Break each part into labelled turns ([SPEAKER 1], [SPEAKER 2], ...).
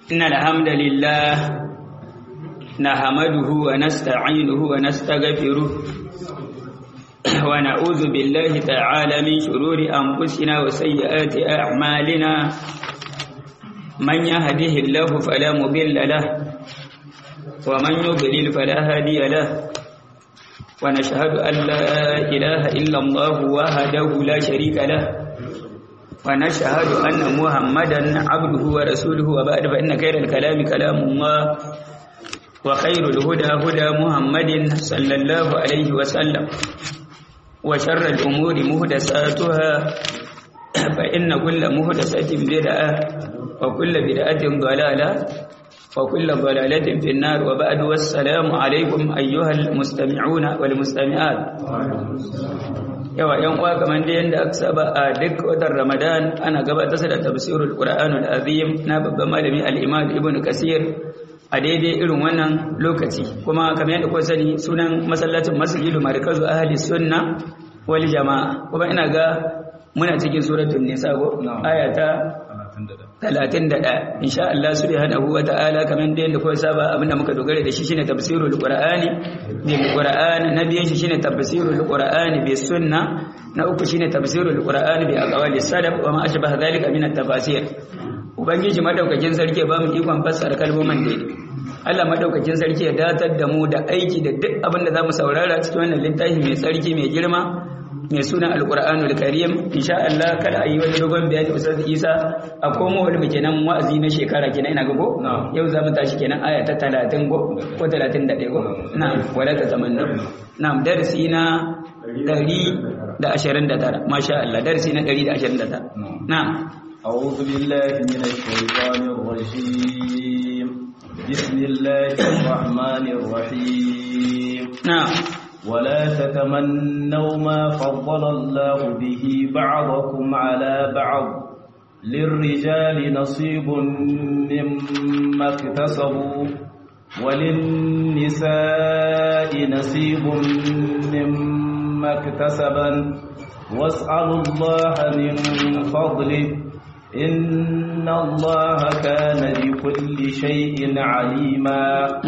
[SPEAKER 1] إن الحمد لله نحمده ونستعينه ونستغفره ونعوذ بالله تعالى من شرور أنفسنا وسيئات أعمالنا من يهده الله فلا مضل له ومن يضلل فلا هادي له ونشهد أن لا إله إلا الله وحده لا شريك له ونشهد أن محمدا عبده ورسوله وبعد فإن خير الكلام كلام الله وخير الهدى هدى محمد صلى الله عليه وسلم وشر الأمور مهدساتها فإن كل مهدسة بدعة وكل بدعة ضلالة وكل ضلالة في النار وبعد والسلام عليكم أيها المستمعون والمستمعات yawa yan uwa kamar da yanda aka saba a duk watan Ramadan ana gabatar da tafsirul Qur'anul Azim na babban malami al-Imam Ibn Kasir a daidai irin wannan lokaci kuma kamar yadda kuka sani sunan masallacin Masjidu Markazu Ahli Sunna wal Jama'a kuma ina ga muna cikin suratul Nisa go aya ta 31 insha Allah subhanahu wa ta'ala kamar da yadda kuka saba abinda muka dogara da shi shine tafsirul Qur'ani bil Qur'an na biyan shi shine tafsirul Qur'ani bis sunna na uku shine tafsirul Qur'ani bi aqwali salaf wa ma ashbaha dhalika min at-tafasir ubangiji madaukakin sarki ba mu ikon fassara kalmomin daidai Allah madaukakin sarki ya datar da mu da aiki da duk abin da zamu saurara cikin wannan littafi mai sarki mai girma mai suna alqur'anul karim insha Allah kada ayi wani dogon bayani ustaz Isa a komo wani kenan wa'azi na shekara kenan ina ga ko yau zamu tashi kenan aya ta 30 go ko 31 go na'am wala ta tamanna na'am darasi na 129 masha Allah darasi na 129 na'am
[SPEAKER 2] أعوذ بالله من الشيطان الرجيم بسم الله الرحمن الرحيم
[SPEAKER 1] نعم
[SPEAKER 2] ولا تتمنوا ما فضل الله به بعضكم على بعض للرجال نصيب مما اكتسبوا وللنساء نصيب مما اكتسبن واسألوا الله من فضله إن الله كان بكل شيء عليما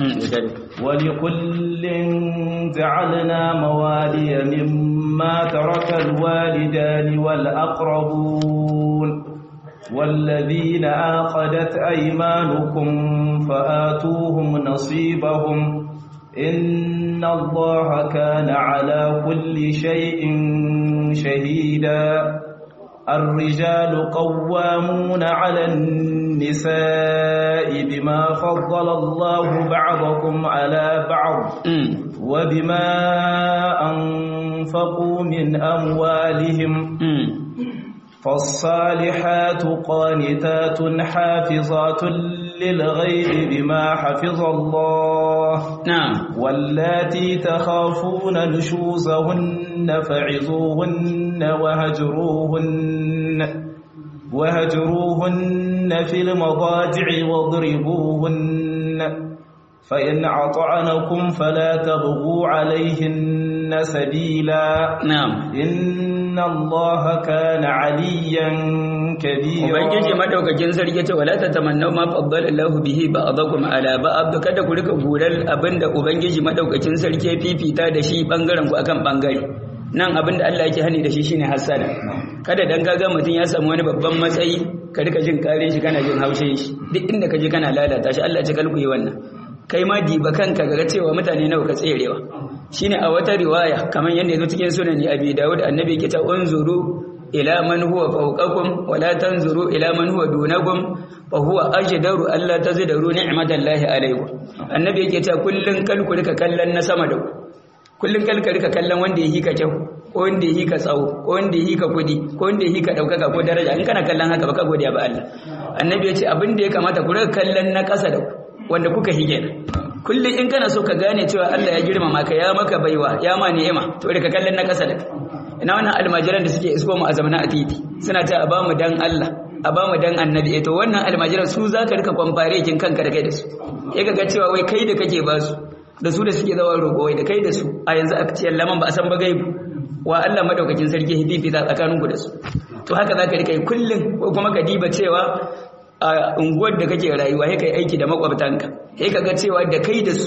[SPEAKER 2] ولكل جعلنا موالي مما ترك الوالدان والأقربون والذين آقدت أيمانكم فآتوهم نصيبهم إن الله كان على كل شيء شهيدا الرجال قوامون على النساء بما فضل الله بعضكم على بعض وبما أنفقوا من أموالهم فالصالحات قانتات حافظات للغيب بما حفظ الله
[SPEAKER 1] نعم
[SPEAKER 2] واللاتي تخافون نشوزهن فعظوهن وهجروهن وهجروهن في المضاجع واضربوهن فإن أطعنكم فلا تبغوا عليهن سبيلا
[SPEAKER 1] نعم
[SPEAKER 2] إن الله كان عليا كبيرا
[SPEAKER 1] ubangiji madaukakin sarki ce wala tatamannu ma faddala Allahu bihi ba'dakum ala ba'd kada ku rika gurar abinda ubangiji madaukakin sarki ya fifita da shi bangaren ku akan bangare nan abinda Allah yake hani da shi shine hasada kada dan kaga mutum ya samu wani babban matsayi ka rika jin kare shi kana jin haushin shi duk inda ka je kana lalata shi Allah ya ce kalku yi wannan kai ma diba kanka ga cewa mutane nawa ka tserewa shine a wata riwaya kamar yadda yazo cikin sunan Abi Dawud annabi yake ta unzuru ila man huwa fawqakum wa la tanzuru ila man huwa dunakum fa huwa ajdaru alla tazdaru ni'matallahi alaykum annabi yake ta kullun kalku rika kallon na sama da ku kullun kalka rika kallon wanda yake ka kyau ko wanda yake ka tsawo ko wanda yake ka kudi ko wanda yake ka daukaka ko daraja in kana kallon haka baka godiya ba Allah annabi ya ce abin da ya kamata ku rika kallon na ƙasa da ku wanda kuka hige kullum in kana so ka gane cewa Allah ya girmama ka ya maka baiwa ya ma ni'ima to rika kallon na ƙasa da ka ina wannan almajiran da suke isko mu a zamana a titi suna ta a bamu dan Allah a bamu dan annabi to wannan almajiran su zaka rika kwamfare kin kanka da kai da su ya ga cewa wai kai da kake ba su da su da suke zawa roƙo wai da kai da su a yanzu aka ce laman ba a san ba gaibu wa Allah madaukakin sarki hififi za tsakaninku da su to haka zaka rika yi kullum ko kuma ka diba cewa a unguwar da kake rayuwa sai kai aiki da makwabtanka sai ka ga cewa da kai da su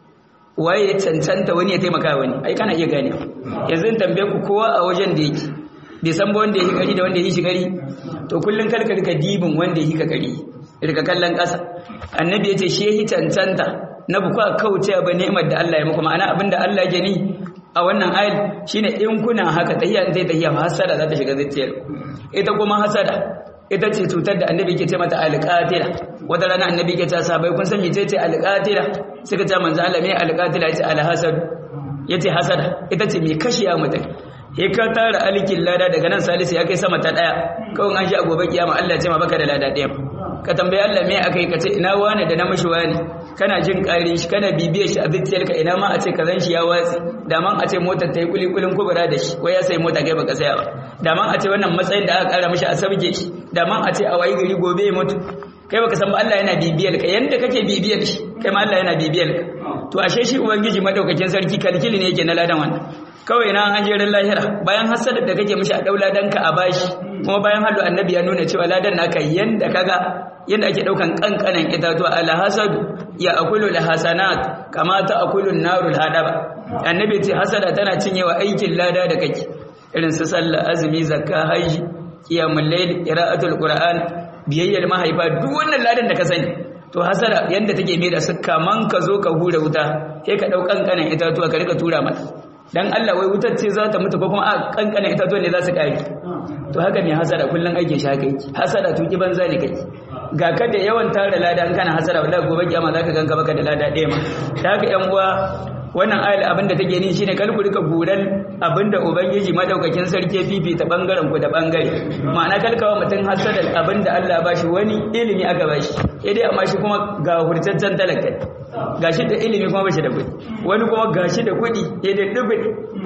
[SPEAKER 1] waye ya cancanta wani ya taimaka wani ai kana iya gane yanzu in tambaye ku kowa a wajen da yake bai san ba wanda ya yi gari da wanda ya yi shi gari to kullum karka rika dibin wanda ya yi ka gari rika kallon ƙasa annabi ya ce shi ya yi cancanta na bukwa kauce ba ni'imar da Allah ya muku ma'ana abinda Allah ya ni a wannan ayat shine in kuna haka tahiya zai tahiya hasada za ta shiga zuciyar ita kuma hasada ita ce cutar da annabi ke ce mata alqatila wata rana annabi ke ce sahabbai kun san mece ce alqatila suka ce manzo Allah me alqatila yace alhasad yace hasada ita ce mai kashiya mutum he ka tara alikin lada daga nan salisu ya kai sama ta daya kawai an shi a gobe kiyama Allah ya ce ma baka da lada daya ka tambayi Allah me akai ka ce ina wani da na mishi wani kana jin ƙarin shi kana bibiyar shi a zuciyarka ina ma a ce kazan shi ya watsi da man a ce motar ta yi kulikulin kubura da shi ko ya sai mota kai baka saya ba da man a ce wannan matsayin da aka kara mishi a sabge shi da man a ce a wayi gari gobe ya mutu kai baka san ba Allah yana bibiyar ka yanda kake bibiyar shi kai ma Allah yana bibiyar ka to ashe shi ubangiji madaukakin sarki kalkili ne yake na ladan wannan kawai na an jerin lahira bayan hasada da kake mishi a daula danka a bashi kuma bayan hallu annabi ya nuna cewa ladan naka yanda kaga yanda ake daukan kankanan itatuwa ala hasadu ya akulu la hasanat kama ta akulu narul hadaba annabi ce hasada tana cinyewa aikin lada da kake irin su sallah azumi zakka haji qiyamul layl qira'atul qur'an biyayyar mahaifa duk wannan ladan da ka sani to hasada yanda take mai da su kaman ka zo ka hura wuta sai ka dau kankanan itatuwa ka rika tura mata dan Allah wai wutar ce za ta mutu ko kuma a kankanan itatuwa ne za su kare to haka mai hasada kullun aikin shi haka yake hasada tuki banza ne kai ga ka da yawan tara lada an kana hasara wallahi gobe kiyama zaka ganka baka da lada ɗaya ma da haka yan uwa wannan ayar abin da take ni shine kar ku rika buran abinda ubangiji madaukakin sarki fifita bangaren ku da bangare ma'ana kalkawa mutum hasada abinda Allah ba shi wani ilimi aka ba shi sai dai amma shi kuma ga hurtaccen talaka gashi da ilimi kuma bashi da kuɗi wani kuma gashi da kuɗi sai dai dubin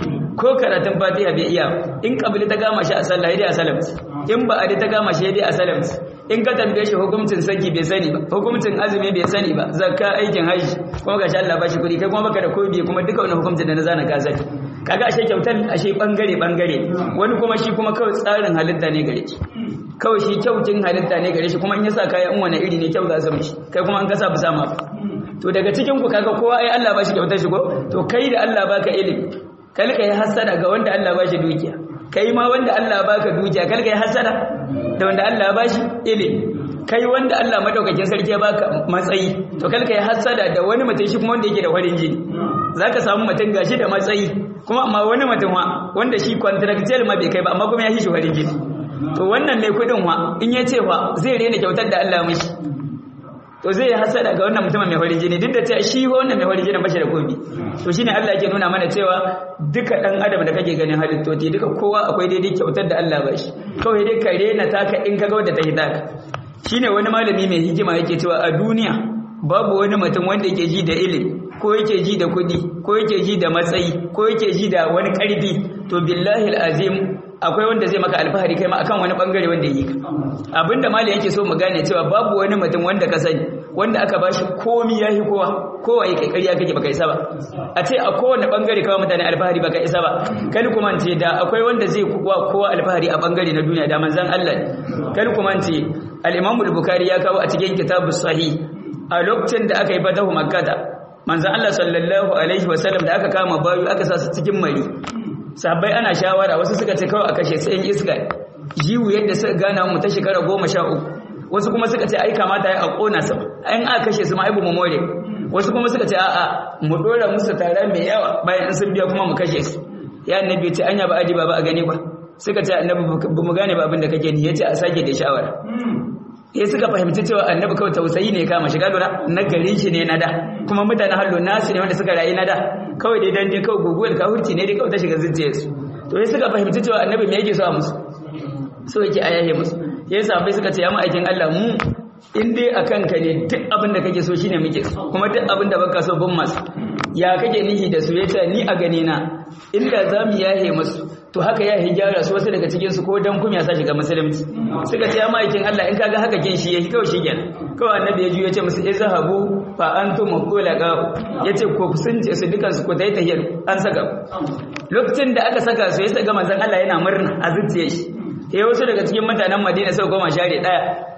[SPEAKER 1] ko karatun fatiha bai iya in kabili ta gama shi a sallah sai dai a salamci in ba a ta gama shi sai dai a salamci in ka tambaye shi hukuncin saki bai sani ba hukuncin azumi bai sani ba zakka aikin haji kuma gashi Allah bashi kuɗi kai kuma baka da kobi kuma duka wannan hukuncin da na zana ka sani kaga ashe kyautar ashe bangare bangare wani kuma shi kuma kawai tsarin halitta ne gare shi kawai shi kyautin halitta ne gare shi kuma in ya sa kaya in wani iri ne kyau za su mishi kai kuma an kasa bisa ma to daga cikin ku kaga kowa ai Allah bashi kyautar shi ko to kai da Allah baka ilimi kalka yi hasada ga wanda Allah bashi dukiya kai ma wanda Allah baka dukiya kalka yi hasada da wanda Allah bashi ilimi kai wanda Allah madaukakin sarki ya baka matsayi to kalka yi hasada da wani mutum shi kuma wanda yake da farin jini zaka samu mutum gashi da matsayi kuma amma wani mutum wa wanda shi contractual ma bai kai ba amma kuma ya shi shi farin jini to wannan mai kudin wa in ya ce wa zai rena kyautar da Allah mishi to zai hasada ga wannan mutumin mai farin jini duk da cewa shi wannan mai farin jini bashi da komi to shine Allah yake nuna mana cewa duka dan adam da kake ganin halittoti duka kowa akwai daidai kyautar da Allah ba shi kawai dai ka rena taka in kaga wanda ta hidaka shine wani malami mai hikima yake cewa a duniya babu wani mutum wanda yake ji da ilimi ko yake ji da kuɗi ko yake ji da matsayi ko yake ji da wani ƙarfi to billahi azim akwai wanda zai maka alfahari kai ma akan wani bangare wanda yi abinda mali yake so mu gane cewa babu wani mutum wanda ka sani wanda aka bashi komi yahi kowa kowa yake ƙarya kake baka isa ba a ce a kowane bangare kawai mutane alfahari baka isa ba kai kuma ce da akwai wanda zai kuwa kowa alfahari a bangare na duniya da manzon Allah kai kuma ce al-Imam al-Bukhari ya kawo a cikin kitabus sahih a lokacin da aka yi fatahu makkah manzon Allah sallallahu alaihi wasallam da aka kama bayu aka sa su cikin mari sahabbai ana shawara wasu suka ce kawai a kashe su in iska jiwu yadda suka gana mu ta shekara goma sha uku wasu kuma suka ce ai kamata ya a kona su an aka kashe su ma ai mu more wasu kuma suka ce a'a mu dora musu tare mai yawa bayan in sun biya kuma mu kashe su ya annabi ce anya ba aji ba ba a gani ba suka ce annabi ba mu gane ba abin da kake ni yace a sake da shawara ya suka fahimci cewa annabi kawai tausayi ne kama shiga lura na garin shi ne na da kuma mutane hallo nasu ne wanda suka rayu na da kawai dai dan dai kawai guguwar kafirci ne dai kawai ta shiga zuciyarsu to ya suka fahimci cewa annabi me yake so a musu so yake a yahe musu ya sa bai suka ce ya ma'aikin Allah mu in dai akan ka ne duk abin da kake so shine muke so kuma duk abin da baka so bin masu ya kake nihi da su yace ni a gani na inda zamu yahe musu to haka ya yi gyara su wasu daga cikinsu ko dan kuma ya sa shiga musulunci suka ce ya ma'aikin Allah in kaga haka kin shi yake kawai shi kenan kawai annabi ya juyo ya ce musu izhabu fa antum mulaqa yace ko sun ce su dukan su ko dai tahiyar an saka lokacin da aka saka su ya saka manzon Allah yana murna a zuciyar shi sai wasu daga cikin mutanen Madina sai goma share daya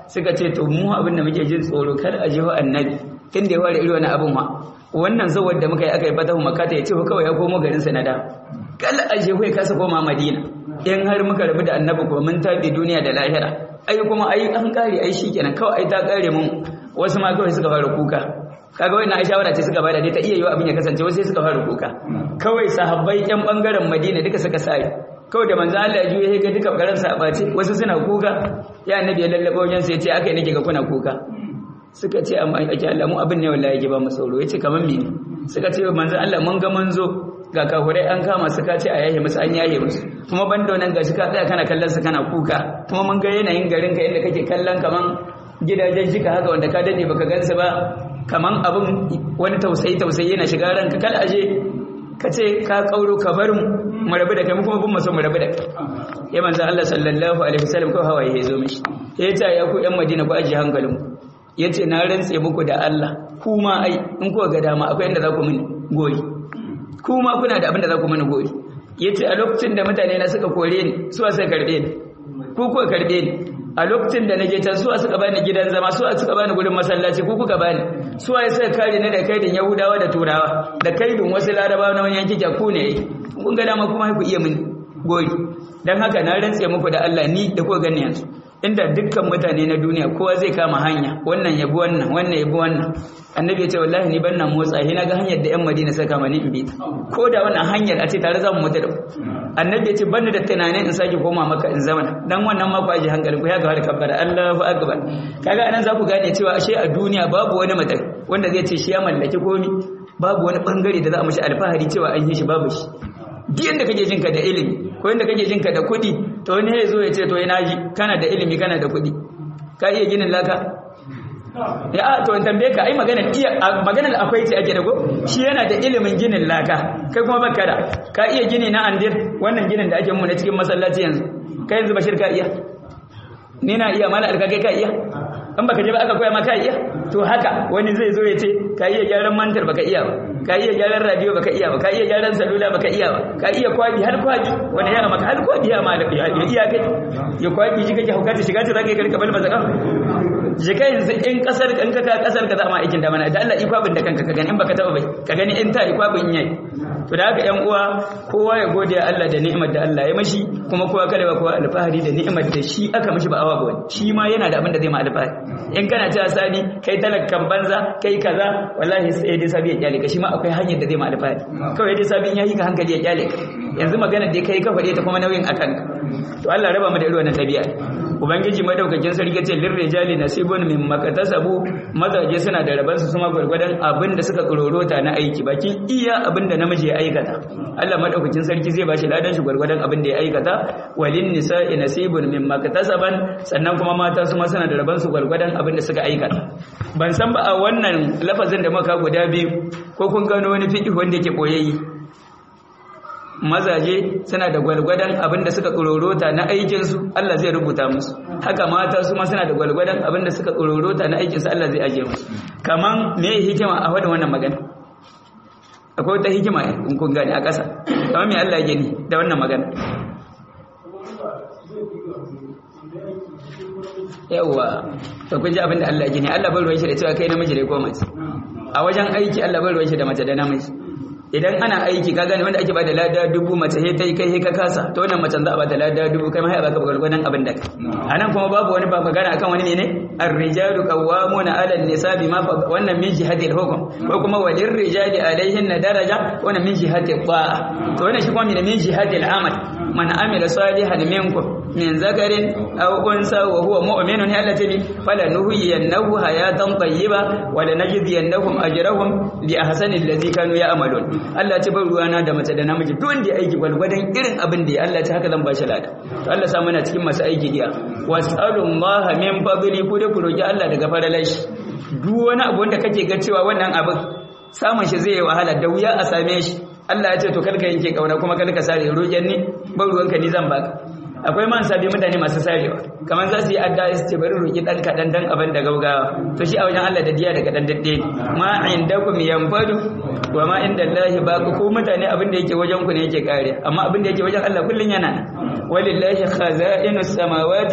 [SPEAKER 1] suka ce to mu abin da muke jin tsoro kar a jiho annabi tun da ya fara irin wani abin ma wannan zawar da muka yi aka yi fatahu makata ya ce kawai ya komo garin sa na da kal a jiho ya kasa koma madina in har muka rabu da annabi ko mun tabi duniya da lahira ai kuma ai an kare ai shikenan kawai ai ta kare mun wasu ma kawai suka fara kuka kaga wannan ai shawara ce suka bada dai ta iya yiwa abin ya kasance wasu sai suka fara kuka kawai sahabbai yan bangaren madina duka suka sai kawai da manzo Allah ya juye ya ga duka garan sa bace wasu suna kuka ya annabi ya lallaba wajen sai ya ce akai nake ga kuna kuka suka ce amma ake Allah mu abin ne wallahi yake ba mu sauro yace kaman me suka ce manzo Allah mun ga mun zo ga kafurai an kama su ka ce a yaye musu an yaye musu kuma banda wannan gashi ka tsaya kana kallon su kana kuka kuma mun ga yanayin garin ka inda kake kallon kaman gidajen jika haka wanda ka dade baka gansu ba kaman abin wani tausayi tausayi yana shiga ranka kal aje ka ce ka kauro ka bar mu rabu da kai mu kuma bin maso mu rabu da kai ya manzo Allah sallallahu alaihi wasallam ko hawaye ya zo mishi ya ce ya ku yan Madina ku aje hankalin ya ce na rantse muku da Allah kuma ai in ku ga dama akwai inda za ku mini goyi kuma kuna da abin da za ku mini goyi ya ce a lokacin da mutane na suka kore ni suwa suka karbe ni ku kuka karbe ni a lokacin da naje can suwa suka bani gidan zama suwa suka bani gurin masallaci ku kuka bani suwa ya suka kare ni da kaidin yahudawa da turawa da kaidin wasu larabawa na wani yanki ku ne kun ga dama kuma ku iya mini goyi dan haka na rantse muku da Allah ni da ku gani yanzu inda dukkan mutane na duniya kowa zai kama hanya wannan yabi wannan wannan yabi wannan annabi ya ce wallahi ni ban na motsa na ga hanyar da yan madina suka kama ni in bi ko da wannan hanyar a ce tare za mu mutu da annabi ya ce ban da tunanin in sake koma maka in zama dan wannan ma ku aje hankali ku ya ga har kabbara Allahu akbar kaga anan za ku gane cewa ashe a duniya babu wani mutum wanda zai ce shi ya mallaki komi babu wani bangare da za a mishi alfahari cewa an yi shi babu shi duk yanda kake jin ka da ilimi ko yanda kake jin ka da kuɗi to wani ya zo ya ce to ina ji kana da ilimi kana da kuɗi ka iya ginin laka ya a to in tambaye ka ai maganar iya maganar akwai ce ake da ko shi yana da ilimin ginin laka kai kuma baka da ka iya gini na andir wannan ginin da ake mu na cikin masallaci yanzu kai yanzu bashir ka iya ni na iya mala alka kai ka iya in baka je ba aka koya maka iya to haka wani zai zo ya ce ka iya gyaran mantar baka iya ba ka iya gyaran radio baka iya ba ka iya gyaran salula baka iya ba ka iya kwabi har kwabi wani ya maka har kwabi ya ma ya iya kai ya kwabi shi kake hukata shiga ta zaka yi karka bal mazaka je kai yanzu in kasar in ka kasar ka zama aikin da mana da Allah ikwabin da kanka ka gani in baka taba bai ka gani in ta ikwabin yayi to da haka yan uwa kowa ya gode Allah da ni'imar da Allah ya mashi kuma kowa kada ba kowa alfahari da ni'imar da shi aka mashi ba awa ba wani shi ma yana da abin da zai ma alfahari in kana cewa sani kai talakkan banza kai kaza wallahi sai dai sabi ya kyale ka shi ma akwai hanyar da zai ma alfahari kawai dai sabin ya yi ka hankali ya kyale ka yanzu magana dai kai ka faɗe ta kuma nauyin akan ka to Allah raba mu da irin wannan tabi'a ubangiji madaukakin sarki ce lirrijali nasibun min makatasabu mazaje suna da rabansu kuma gwargwadon abin da suka tsororota na aiki bakin iya abin da namiji ya aikata Allah madaukakin sarki zai bashi ladan shi gwargwadon abin da ya aikata walin nisa'i nasibun min makatasaban sannan kuma mata su ma suna da rabansu gwargwadon abin da suka aikata ban san ba a wannan lafazin da muka guda biyu ko kun gano wani fiqh wanda yake koyayyi mazaje suna da gwalgwadon abin da suka tsororota na aikinsu Allah zai rubuta musu haka mata su ma suna da gwalgwadon abin da suka tsororota na aikinsu Allah zai ajiye musu kaman me hikima a wadda wannan magana akwai wata hikima in kun gane a ƙasa kamar me Allah ya gani da wannan magana yawwa to kun ji abin da Allah ya gani Allah bai ruwan shi da cewa kai namiji ne ko mace a wajen aiki Allah bai ruwan shi da mace da namiji idan ana aiki ka gane wanda ake bada lada dubu mace he tai kai he ka kasa to wannan macen za a bada lada dubu kai ma ya baka gwargwadon abin da anan kuma babu wani ba magana akan wani ne ne ar-rijalu qawwamuna 'ala an-nisa bima wannan min jihati al-hukm ko kuma walir rijali alaihin daraja wannan min jihati al-ta'a to wannan shi kuma min jihati al-amal man amila salihan minkum min zakarin aw unsa wa huwa mu'minun allati falanuhyiyannahu hayatan tayyiba wa lanajziyannahum ajrahum li ahsani alladhi kanu ya'malun Allah ce bar ruwana da mace da namiji duk wanda ya aiki gwalgwadon irin abin da ya Allah ce haka zan ba shi lada to Allah sa muna cikin masu aiki diya was'alullaha min fadli ku da ku roki Allah daga faralashi duk wani abu wanda kake ga cewa wannan abin samun shi zai yi wahala da wuya a same shi Allah ya ce to karka yanke kauna kuma karka sare roƙen ni bar ruwanka ni zan baka akwai man sabi mutane masu sarewa kamar za su yi adda su ce bari roƙi ɗan kaɗan dan abin da gaugawa to shi a wajen Allah da diya da kaɗan daɗe ma indakum yanfadu wa ma inda Allah baku ko mutane abin da yake wajen ku ne yake kare amma abin da yake wajen Allah kullun yana walillahi khaza'inus samawati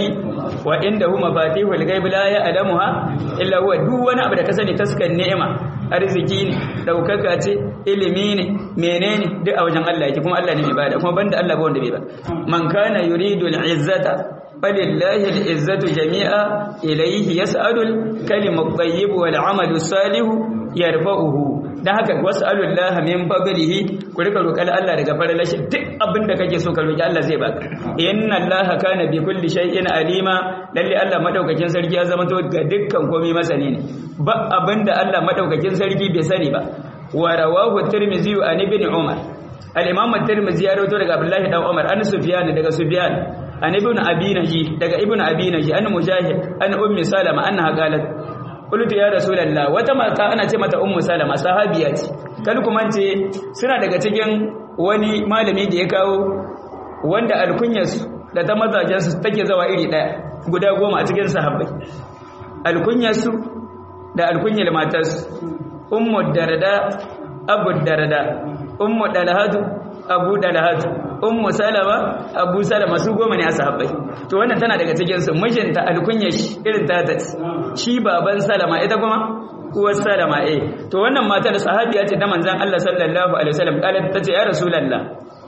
[SPEAKER 1] wa indahu mafatihul ghaib la ya'lamuha illa huwa duk wani abu da ka sani taskan ni'ima arziki ne daukaka ce ilimi ne menene duk a wajen Allah yake kuma Allah ne mai bada kuma banda Allah ba wanda bai ba man kana yuridu al-izzata falillahi al-izzatu jami'a ilayhi yas'alu al-kalimu at-tayyib wal 'amalu salihu yarfa'uhu dan haka was'alullaha min fadlihi ku rika roƙar Allah daga faralashi duk abin da kake so ka roki Allah zai baka inna Allaha kana bi kulli shay'in alima lalle Allah madaukakin sarki ya zama to ga dukkan komai masani ne ba abinda Allah madaukakin sarki bai sani ba wa rawahu tirmidhi an ibn umar al-imam at-tirmidhi ya rawaito daga Abdullah dan Umar an Sufyan daga Sufyan an ibn Abi Naji daga ibn Abi Naji an Mujahid an ummi Salama annaha qalat qultu ya rasulullah wata mata ana ce mata ummu Salama sahabiya ce kal kuma ce suna daga cikin wani malami da ya kawo wanda alkunyarsu da ta mazajensu take zawa iri daya guda goma a cikin sahabbai alkunyarsu da alkunyar matarsu ummu darada abu darada ummu dalhatu abu dalhatu ummu salama abu salama su goma ne a sahabbai to wannan tana daga cikin su mijinta alkunyar shi irin ta ta shi baban salama ita kuma uwar salama eh to wannan matar sahabiya ce ta manzon Allah sallallahu alaihi wasallam kalat tace ya rasulullah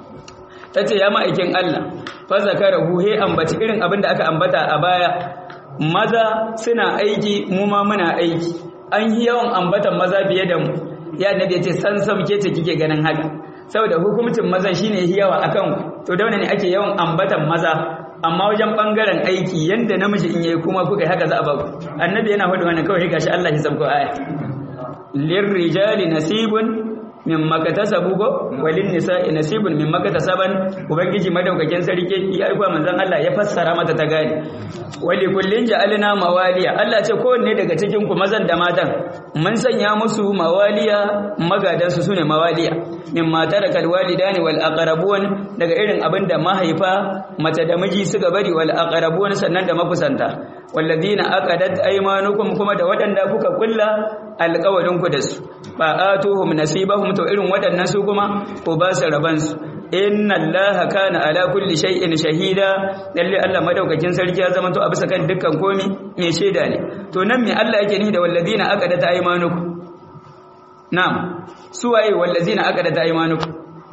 [SPEAKER 1] tace ya ma'aikin Allah fa zakarahu he ambaci irin abin da aka ambata a baya maza suna aiki mu ma muna aiki an yi yawan ambatan maza biye da mu ya annabi ya ce san sam ke ce kike ganin haka saboda hukuncin mazan shine yawa akan to da ne ake yawan ambatan maza amma wajen bangaren aiki yanda namiji in yayi kuma kuka haka za a ba annabi yana faɗi wannan kawai gashi Allah ya sabko aya lirrijali nasibun mimma katasabu go walin nisa'i nasibun mimma katasaban ubangiji madaukakin sarki ya aika manzon Allah ya fassara mata ta gane wali kullin ja'alna mawaliya Allah ce kowanne daga cikin ku mazan da matan mun sanya musu mawaliya magadan su sune mawaliya mimma tarakal walidani wal aqrabun daga irin abinda mahaifa mace da miji suka bari wal aqrabun sannan da makusanta walladina aqadat aymanukum kuma da waɗanda kuka kulla alƙawarin ku da su fa atuhum nasibahum to irin waɗannan su kuma ko ba su raban su inna allaha kana ala kulli shay'in shahida lalle Allah madaukakin sarki ya zama to a bisa kan dukkan komi mai shaida ne to nan me Allah yake nihi da walladina aqadat aymanukum na'am su waye walladina aqadat aymanukum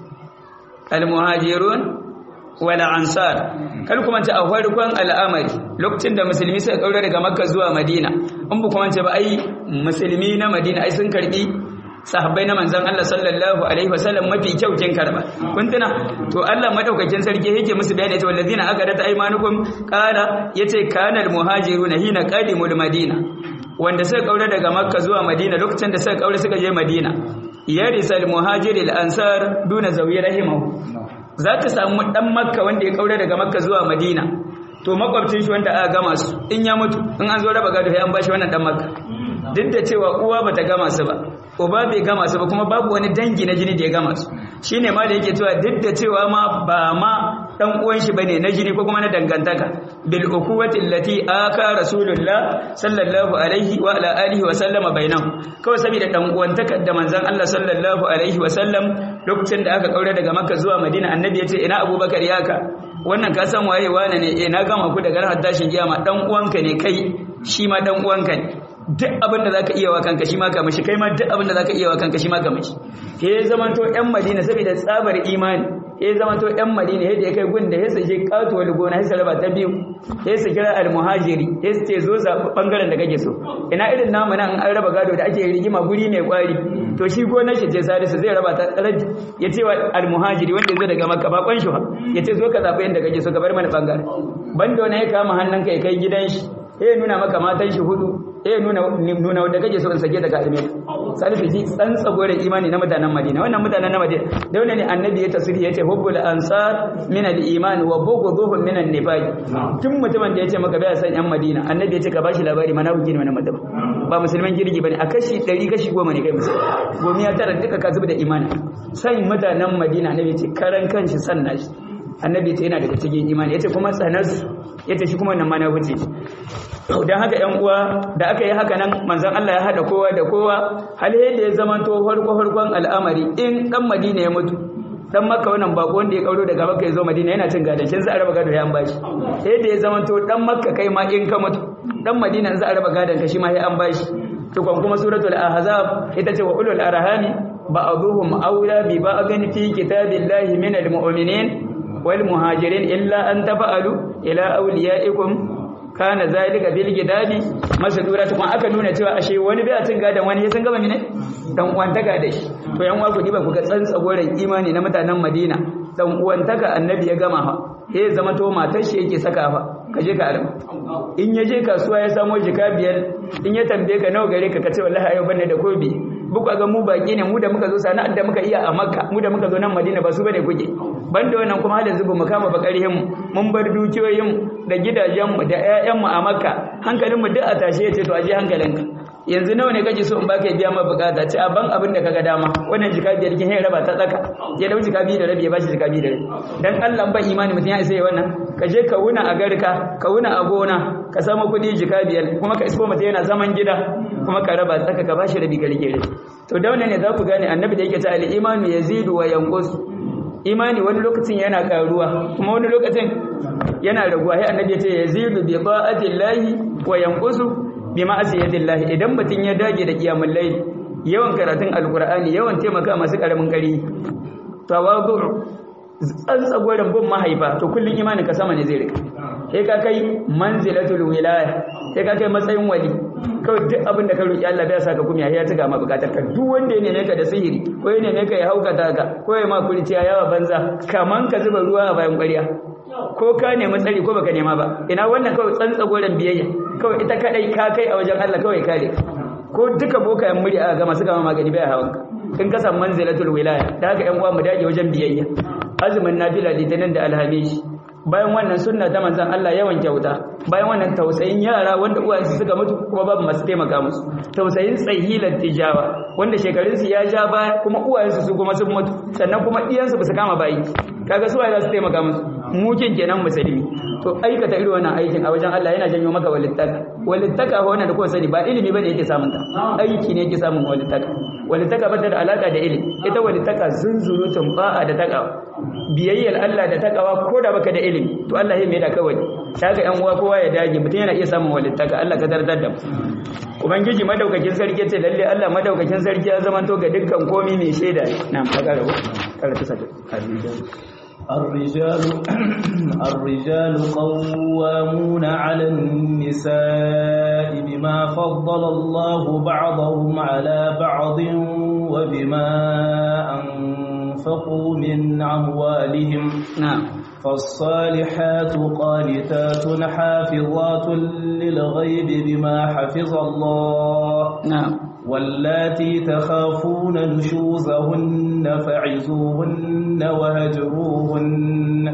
[SPEAKER 1] almuhajirun wal ansar kar kuma ce a farkon al'amari lokacin da musulmi suka kaura daga makka zuwa madina in bu kuma ce ba ai musulmi na madina ai sun karbi sahabbai na manzon Allah sallallahu alaihi wasallam mafi kyau kin karba kun tuna to Allah madaukakin sarki yake musu bayani ta wallazina aqadat aymanukum qala yace kana almuhajiruna hina qadimul madina wanda suka kaura daga makka zuwa madina lokacin da suka kaura suka je madina yarisal muhajiril ansar duna zawi rahimahu za ka samu ɗan makka wanda ya kaure daga makka zuwa madina to makwabcin shi wanda aka gama su in ya mutu in an zo raba gado sai an bashi wannan ɗan makka duk da cewa uwa bata gama su ba uba bai gama su ba kuma babu wani dangi na jini da ya gama su shine ma da yake cewa duk da cewa ma ba ma dan uwan shi bane na jini ko kuma na dangantaka bil ukuwati allati aka rasulullah sallallahu alaihi wa ala alihi wa sallama bainahum kawai saboda dan uwantakar da manzon Allah sallallahu alaihi wa sallam lokacin da aka kaure daga makka zuwa madina annabi ya ce ina abubakar yaka wannan ka san waye wane ne eh na gama ku daga ranar tashin kiyama dan uwanka ne kai shi ma dan uwanka ne duk abin da zaka iya wa kanka shi ma ka mishi kai ma duk abin da zaka iya wa kanka shi ma ka mishi ke zaman to ƴan Madina saboda tsabar imani ya zaman to ƴan Madina yadda ya kai gun da ya sake katuwar gona ya raba ta biyu ya su kira almuhajiri ya su ce zo zaɓi ɓangaren da kake so ina irin namu nan an raba gado da ake rigima guri mai kwari to shi gonar shi ce salisu zai raba ta tsaraji ya ce wa almuhajiri wanda ya zo daga makka ba kwan shi ya ce zo ka zaɓi yadda kake so ka bar mana ɓangare banda wani ya kama hannunka ya kai gidan shi ya nuna maka matan shi hudu ya nuna nuna wanda kake so in sake daga alme salisu ji tsan tsagoren imani na mutanen madina wannan mutanen na madina da wannan ne annabi ya tasiri ya ce hubbul ansar min al iman wa bughduhum min an nifaq tun mutumin da ya ce maka bai san yan madina annabi ya ce ka bashi labari mana huji ne wannan mutum ba musulman girgi bane a kashi 100 kashi 10 ne kai musulmi gomi ya tara duka ka zuba da imani san mutanen madina annabi ya ce karan kanshi san nashi annabi ya ce yana daga cikin imani ya ce kuma tsanarsu ya ce shi kuma wannan mana wuce don haka ‘yan uwa da aka yi haka nan manzan Allah ya haɗa kowa da kowa hal yadda ya zama to farko-farkon al'amari in ɗan madina ya mutu dan makka wannan bako wanda ya kauro daga makka ya zo madina yana cin gadon shi za a raba gado ya an bashi sai da ya zama to dan makka kai ma in ka mutu dan madina za a raba gadon ka shi ma ya an bashi to kuma kuma suratul ahzab ita ce wa ulul arhami ba'dhum awla bi ba'dhin fi kitabillahi minal mu'minin wal muhajirin illa an tafa'alu ila awliyaikum kana zalika bil gidabi masadura kuma aka nuna cewa ashe wani bai cin gadan wani ya san gaba ne dan uwantaka da shi to yan uwa ku diba ku ga tsantsa goren imani na mutanen Madina dan uwantaka annabi ya gama fa eh zama to matar shi yake saka fa ka je ka arba in ya je kasuwa ya samo jika biyar in ya tambaye ka nawa gare ka ka ce wallahi ayo banne da kobi buku ga mu baki ne mu da muka zo sana'ar da muka iya a Makka mu da muka zo nan Madina ba su bane kuke banda wannan kuma halin zubu mu kama bakarihin mu mun bar dukiyoyin da gidajen mu da ƴaƴan mu a Makka hankalin mu duk a tashe yace to aje hankalinka yanzu nawa ne kake so in baka biya ma bukata ce a ban abin da kaga dama wannan jika biyar kin raba ta tsaka ya dau jika biyu da rabi ya bashi jika biyu da rabi dan Allah ba imani mutum ya isa wannan ka je ka wuna a garka ka wuna a gona ka samu kuɗi jika biyar kuma ka isko mutum yana zaman gida kuma ka raba tsaka ka bashi rabi ka rike to da wannan ne za ku gane annabi da yake ta al-imanu yazidu wa yanqus imani wani lokacin yana karuwa kuma wani lokacin yana raguwa sai annabi ya ce yazidu bi ta'ati llahi wa yanqusu bi ma'asiyati llahi idan mutun ya dage da kiyamul layl yawan karatun alqur'ani yawan taimaka masu karamin kari tawadu tsantsagoran bin mahaifa to kullun imanin ka sama ne zai rika sai ka kai manzilatul wilaya sai ka kai matsayin wali kawai duk abin da ka roki Allah bai saka kuma ya tuga ma bukatar ka duk wanda ya neme ka da sihiri ko ya neme ka ya haukata ka ko ya ma kurciya yawa banza kaman ka zuba ruwa a bayan ƙwarya ko ka nemi tsari ko baka nema ba ina wannan kawai tsantsagoran biyayya kawai ita kadai ka kai a wajen Allah kawai kare ko duka bokayen muri a ga masu gama magani bai hawan ka in ka samu manzilatul wilaya da haka yan uwa mu dage wajen biyayya azumin nafila litinin da alhamishi bayan wannan sunna ta manzan Allah yawan kyauta bayan wannan tausayin yara wanda uwayensu suka mutu kuma babu masu taimaka musu tausayin tsahilan tijawa wanda shekarunsu ya ja baya kuma uwayensu su kuma sun mutu sannan kuma iyansu ba su kama bayi kaga su za su taimaka musu mukin kenan musulmi to aikata irin wannan aikin a wajen Allah yana janyo maka walittaka walittaka ko wannan da kuka sani ba ilimi bane yake samun ta aiki ne yake samun walittaka walittaka ba ta da alaka da ilimi ita walittaka zunzurutun ba'a da takawa biyayyar Allah da takawa ko da baka da ilimi to Allah ya mai da kawai kaga yan uwa kowa ya dage mutum yana iya samun walittaka Allah ka dardar da mu ubangiji madaukakin sarki ce lalle Allah madaukakin sarki ya zama to ga dukkan komi mai shaida na magana karatu sa
[SPEAKER 2] الرجال الرجال قوامون على النساء بما فضل الله بعضهم على بعض وبما أنفقوا من أموالهم
[SPEAKER 1] نعم
[SPEAKER 2] فالصالحات قانتات حافظات للغيب بما حفظ الله
[SPEAKER 1] نعم
[SPEAKER 2] واللاتي تخافون نشوزهن فعزوهن وهجروهن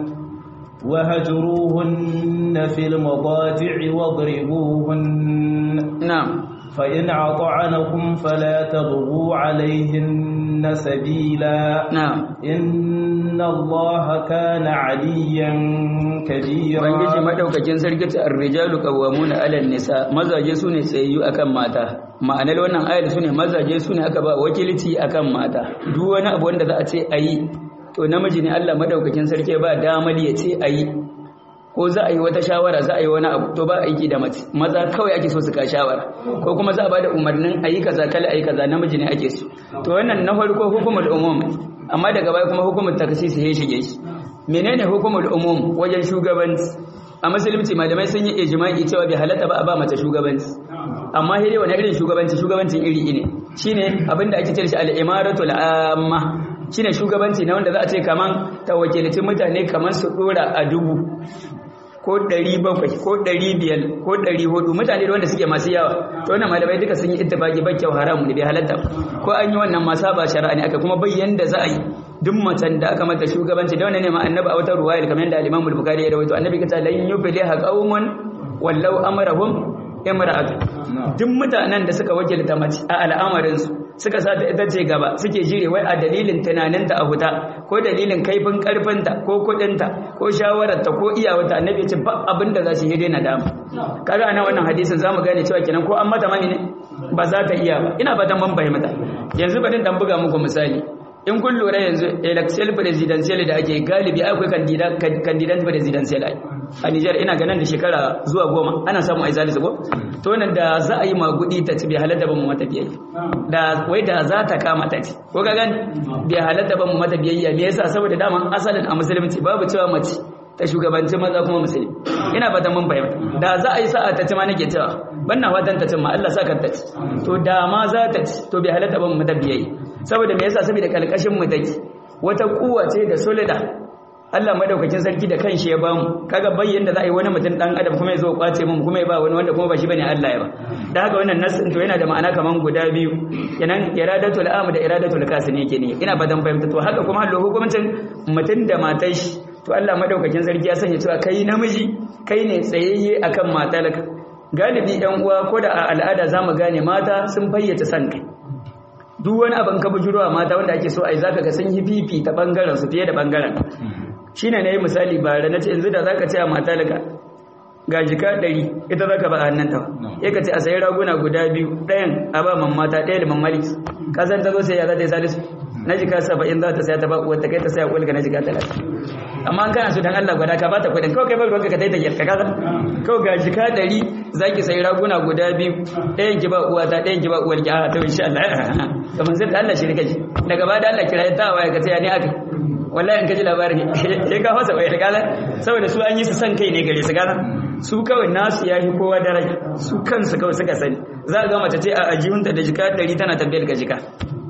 [SPEAKER 2] وهجروهن في المضاجع واضربوهن
[SPEAKER 1] نعم
[SPEAKER 2] فإن عطعنكم فلا تبغوا عليهن سبيلا
[SPEAKER 1] نعم
[SPEAKER 2] إن الله كان عليا كبيرا
[SPEAKER 1] ubangiji madaukakin sarki ta ar-rijalu qawwamuna 'ala an-nisa mazaje sune tsayayyu akan mata ma'anar wannan ayar sune mazaje sune aka ba wakilci akan mata duk wani abu wanda za a ce ayi to namiji ne Allah madaukakin sarki ba damar ya ce ayi ko za a yi wata shawara za a yi wani abu to ba aiki da mace maza kawai ake so su ka shawara ko kuma za a bada umarnin ayi kaza kala ayi kaza namiji ne ake so to wannan na farko hukumul umum amma daga baya kuma hukumul taksisi ya shige shi menene hukumul umum wajen shugabanci a musulunci malamai sun yi ijma'i cewa bai halatta ba a ba mace shugabanci amma hire wani irin shugabanci shugabancin iri ne shine abinda ake cewa shi al-imaratul amma shine shugabanci na wanda za a ce kaman ta wakilci mutane kaman su dora a dubu ko ɗari bakwai ko ɗari biyar ko ɗari hudu mutane da wanda suke masu yawa to wannan malamai duka sun yi ittifaqi ba kyau haramu ne bai halatta ko an yi wannan ma saba shari'a ne aka kuma bayyan da za a yi duk macen da aka mata shugabanci da wannan ne ma annabi a wata ruwaya kamar yadda al-Imam al-Bukhari ya rawaito annabi kace lan yufliha qaumun wallau amrahum imra'atu duk mutanen da suka wakilta mace a al'amarin su suka sa ta ita ce gaba suke jire wai a dalilin tunaninta a huta ko dalilin kaifin karfinta ko kudinta ko shawararta ko iyawarta annabi ce ba abin da za su yi daina dama kaga ana wannan hadisin zamu gane cewa kenan ko an mata mani ne ba za ta iya ba ina fatan ban fahimta yanzu bari dan buga muku misali in kun lura yanzu election presidential da ake galibi akwai candidate presidential ai a Niger ina ganin da shekara zuwa goma ana samu ai zalisa ko to nan da za a yi magudi ta ci bai halatta ba mu mata biyayya da wai da za ta kama ta ci ko ka gani bai halatta ba mu mata biyayya me yasa saboda dama asalin a musulunci babu cewa mace ta shugabanci maza kuma musulmi ina fatan mun fahimta da za a yi sa'a ta ci ma nake cewa banna fatan ta ci ma Allah saka ta ci to da ma za ta ci to bai halatta ba mu mata biyayya saboda me yasa saboda kalkashin mu take wata kuwa ce da solida Allah madaukakin sarki da kanshi ya bamu kaga bayyan da za a yi wani mutum dan adam kuma ya zo kwace mun kuma ya ba wani wanda kuma ba shi bane Allah ya ba da haka wannan nasin to yana da ma'ana kaman guda biyu kenan iradatul am da iradatul kasin yake ne ina fatan fahimta to haka kuma hallo hukuncin mutum da matar shi to Allah madaukakin sarki ya sanya cewa kai namiji kai ne tsayayye akan matalaka galibi yan uwa ko da a al'ada zamu gane mata sun fayyace san kai duk wani abin ka bujurwa mata wanda ake so ai zaka ga sun yi fifi ta bangaren su fiye da bangaren shine nayi misali bare nace yanzu da zaka ce a matalaka ga jika ɗari ita zaka ba a hannun ta ya ka ce a sayi raguna guda biyu ɗayan a ba mamata ɗaya da mamalik kasan ta zo sai ya za ta yi salisu na jika saba'in za ta saya ta ba wata kai ta saya kulka na jika talatin amma an kana su dan Allah gwada ka bata kuɗin kawai kai bar ruwanka ka taita ka kaza kawai ga jika ɗari za ki sayi raguna guda biyu ɗayan ki ba uwa ta ɗayan ki ba uwar ki a to insha Allah kamar sai da Allah shi rika ji daga ba da Allah kira ta waya ka ce ya ne aka wallahi in ka ji labarin ya ka fasa wayar kaza saboda su an yi su san kai ne gare su kaza su kawai nasu ya fi kowa daraja su kansu kawai suka sani za a ga mace ce a ajihunta da jika ɗari tana tambayar ka jika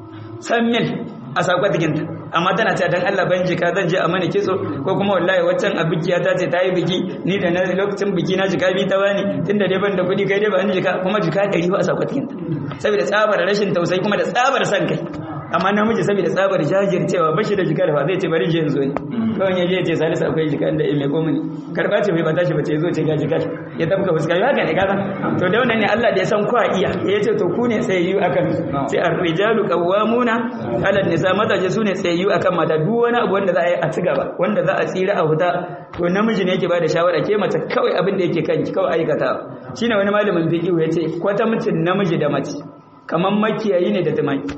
[SPEAKER 1] san mil a sakwatikinta amma tana cewa dan Allah ban jika zan je a mani kitso ko kuma wallahi waccan a bikiya ta ce ta yi biki ni da na lokacin biki na jika bi ta bani tunda dai ban da kuɗi kai dai ba ni jika kuma jika ɗari ba a sakwatikinta saboda tsabar rashin tausayi kuma da tsabar san kai amma namiji saboda tsabar jajircewa ba shi da jika da ba zai ce bari je yanzu ne kawai ya je ya ce salisu akwai jika da mai komai karba ce bai bata shi ba ce zo ce ga jika ya tabka fuska yi haka ne kaza to da wannan ne Allah da ya san kwa iya ya ce to ku ne tsayayyu akan sai ar-rijalu qawwamuna 'ala nisa mazaje su ne tsayayyu akan mata duk wani abu wanda za a yi a ci gaba wanda za a tsira a huta to namiji ne yake bada shawara ke mace kawai abin da yake kanki kawai aikata shine wani malamin fiqh ya ce kwata mutum namiji da mace kaman makiyayi ne da tumaki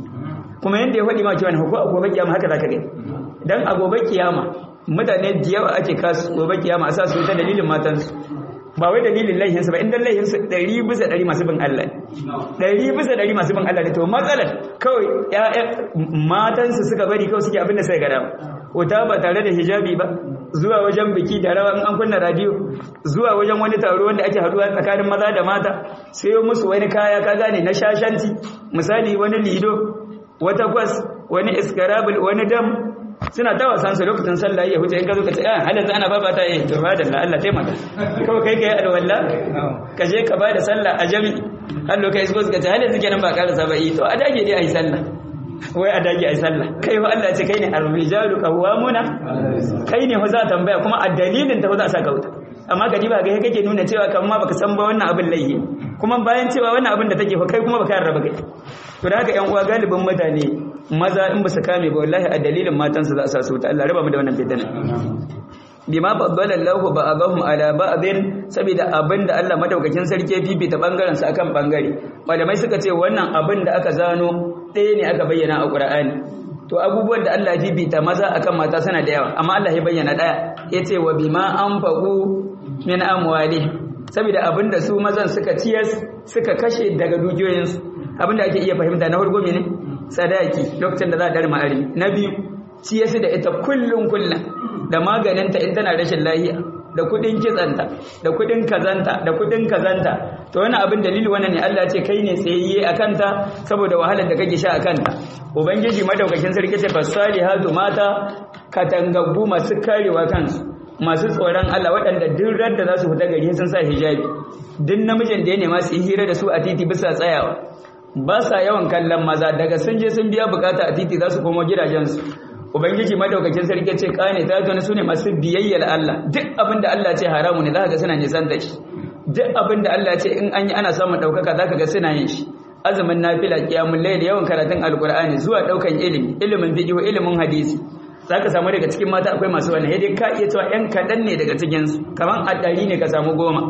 [SPEAKER 1] kuma yadda ya faɗi ma cewa ko a gobe kiyama haka zaka gani dan a gobe kiyama mutane da yawa ake kasu gobe kiyama a sa su ta dalilin matansu ba wai dalilin laihinsu ba inda laihinsu ɗari bisa ɗari masu bin Allah ɗari bisa ɗari masu bin Allah ne to matsalar kawai ƴaƴan matansu suka bari kawai suke abin da sai gada wuta ba tare da hijabi ba zuwa wajen biki da rawa in an kunna radio zuwa wajen wani taro wanda ake haduwa tsakanin maza da mata sayo musu wani kaya ka gane na shashanci misali wani lido wata kwas wani iskarabul wani dam suna ta wasan su lokacin sallah ya huce in ka zo ka ce ah halin ana baba ta yi to ba da Allah taimaka kawai kai kai alwala ka je ka bada sallah a jami hallo kai su ka ce halin suke nan ba karasa ba yi to a dage dai ayi sallah wai a dage ayi sallah kai wa Allah ce kai ne ar-rijalu qawwamuna kai ne za tambaya kuma a dalilin ta za a saka wuta amma ka ba ga kake nuna cewa kan ma baka san ba wannan abin laihi kuma bayan cewa wannan abin da take fa kai kuma baka yarda kai to da haka yan uwa galibin mutane maza in ba su kame ba wallahi a dalilin matansu za a sa su wuta Allah raba mu da wannan fitina bima faddala Allahu ba'dahum ala ba'din saboda abinda Allah madaukakin sarki ya fifita bangaren su akan bangare malamai suka ce wannan abin da aka zano ɗaya ne aka bayyana a Qur'ani to abubuwan da Allah ya fifita maza akan mata suna da yawa amma Allah ya bayyana ɗaya yace wa bima anfaqu min amwali saboda abinda su mazan suka ciyas suka kashe daga dukiyoyinsu abinda ake iya fahimta na farko ne sadaki lokacin da za a dar ma'ari na biyu ciyasu da ita kullun kullun da maganinta in tana rashin lahiya da kudin kitsanta da kudin kazanta da kudin kazanta to wani abin dalili wannan ne Allah ce kai ne tsayayye a kanta saboda wahalar da kake sha a kanta ubangiji madaukakin sarki ce fasalihatu mata katangaggu masu karewa kansu masu tsoron Allah waɗanda duk da za su fita gari sun sa hijabi duk namijin da ya nema su yi hira da su a titi bisa tsayawa ba sa yawan kallon maza daga sun je sun biya bukata a titi za su komo gidajensu ubangiji madaukakin sarki ce kane ta tuni sune masu biyayyar Allah duk abinda Allah ce haramu ne zaka ga suna nisan da shi duk abinda Allah ce in an yi ana samun daukaka zaka ga suna yin shi azumin nafila qiyamul layl yawan karatun alqur'ani zuwa daukan ilimi ilimin fiqh ilimin hadisi zaka samu daga cikin mata akwai masu wannan dai ka iya cewa yan kadan ne daga cikin su kaman a ɗari ne ka samu goma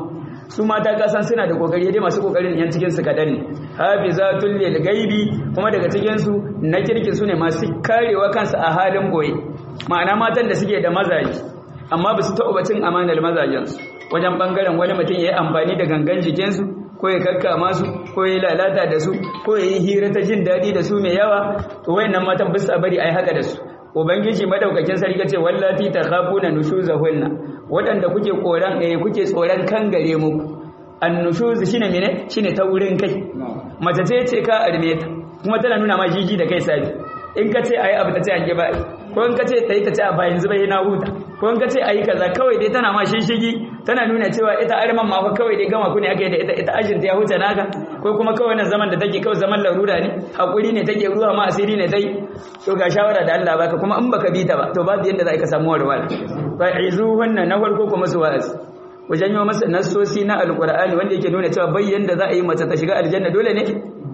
[SPEAKER 1] su mata kasan suna da kokari dai masu kokarin yan cikin su kadan ne hafizatul lil gaibi kuma daga cikin su na kirkin su ne masu karewa kansu a halin boye ma'ana matan da suke da mazaji amma ba su taɓa bacin amanar mazajen su wajen bangaren wani mutum ya yi amfani da gangan jikinsu ko ya kakkama su ko ya lalata da su ko ya yi hira ta jin daɗi da su mai yawa to wayannan matan bisa bari ai haka da su ubangiji madaukakin sarki ce wallati takhafuna nushuzahunna wadanda kuke koran eh kuke tsoron kan gare muku annushuz shine mene shine ta wurin kai mace ce ce ka arme ta kuma tana nuna ma jiji da kai sabi in ka ce ayi abu ta ce an ba ko in ka ce tayi ta ce a bayan zuba na huta ko in ka ce ayi kaza kawai dai tana ma shishigi tana nuna cewa ita arman ma fa kawai dai gama ku ne aka yi da ita ita ajin ta ya huta naka ko kuma kawai wannan zaman da take kawai zaman larura ne hakuri ne take ruwa ma asiri ne tai to ga shawara da Allah baka kuma in baka bi ta ba to babu yanda za ka samu warwara fa izuhunna na farko kuma su wa'azi wajen yi masa nassosi na alkur'ani wanda yake nuna cewa bayyan da za a yi mace ta shiga aljanna dole ne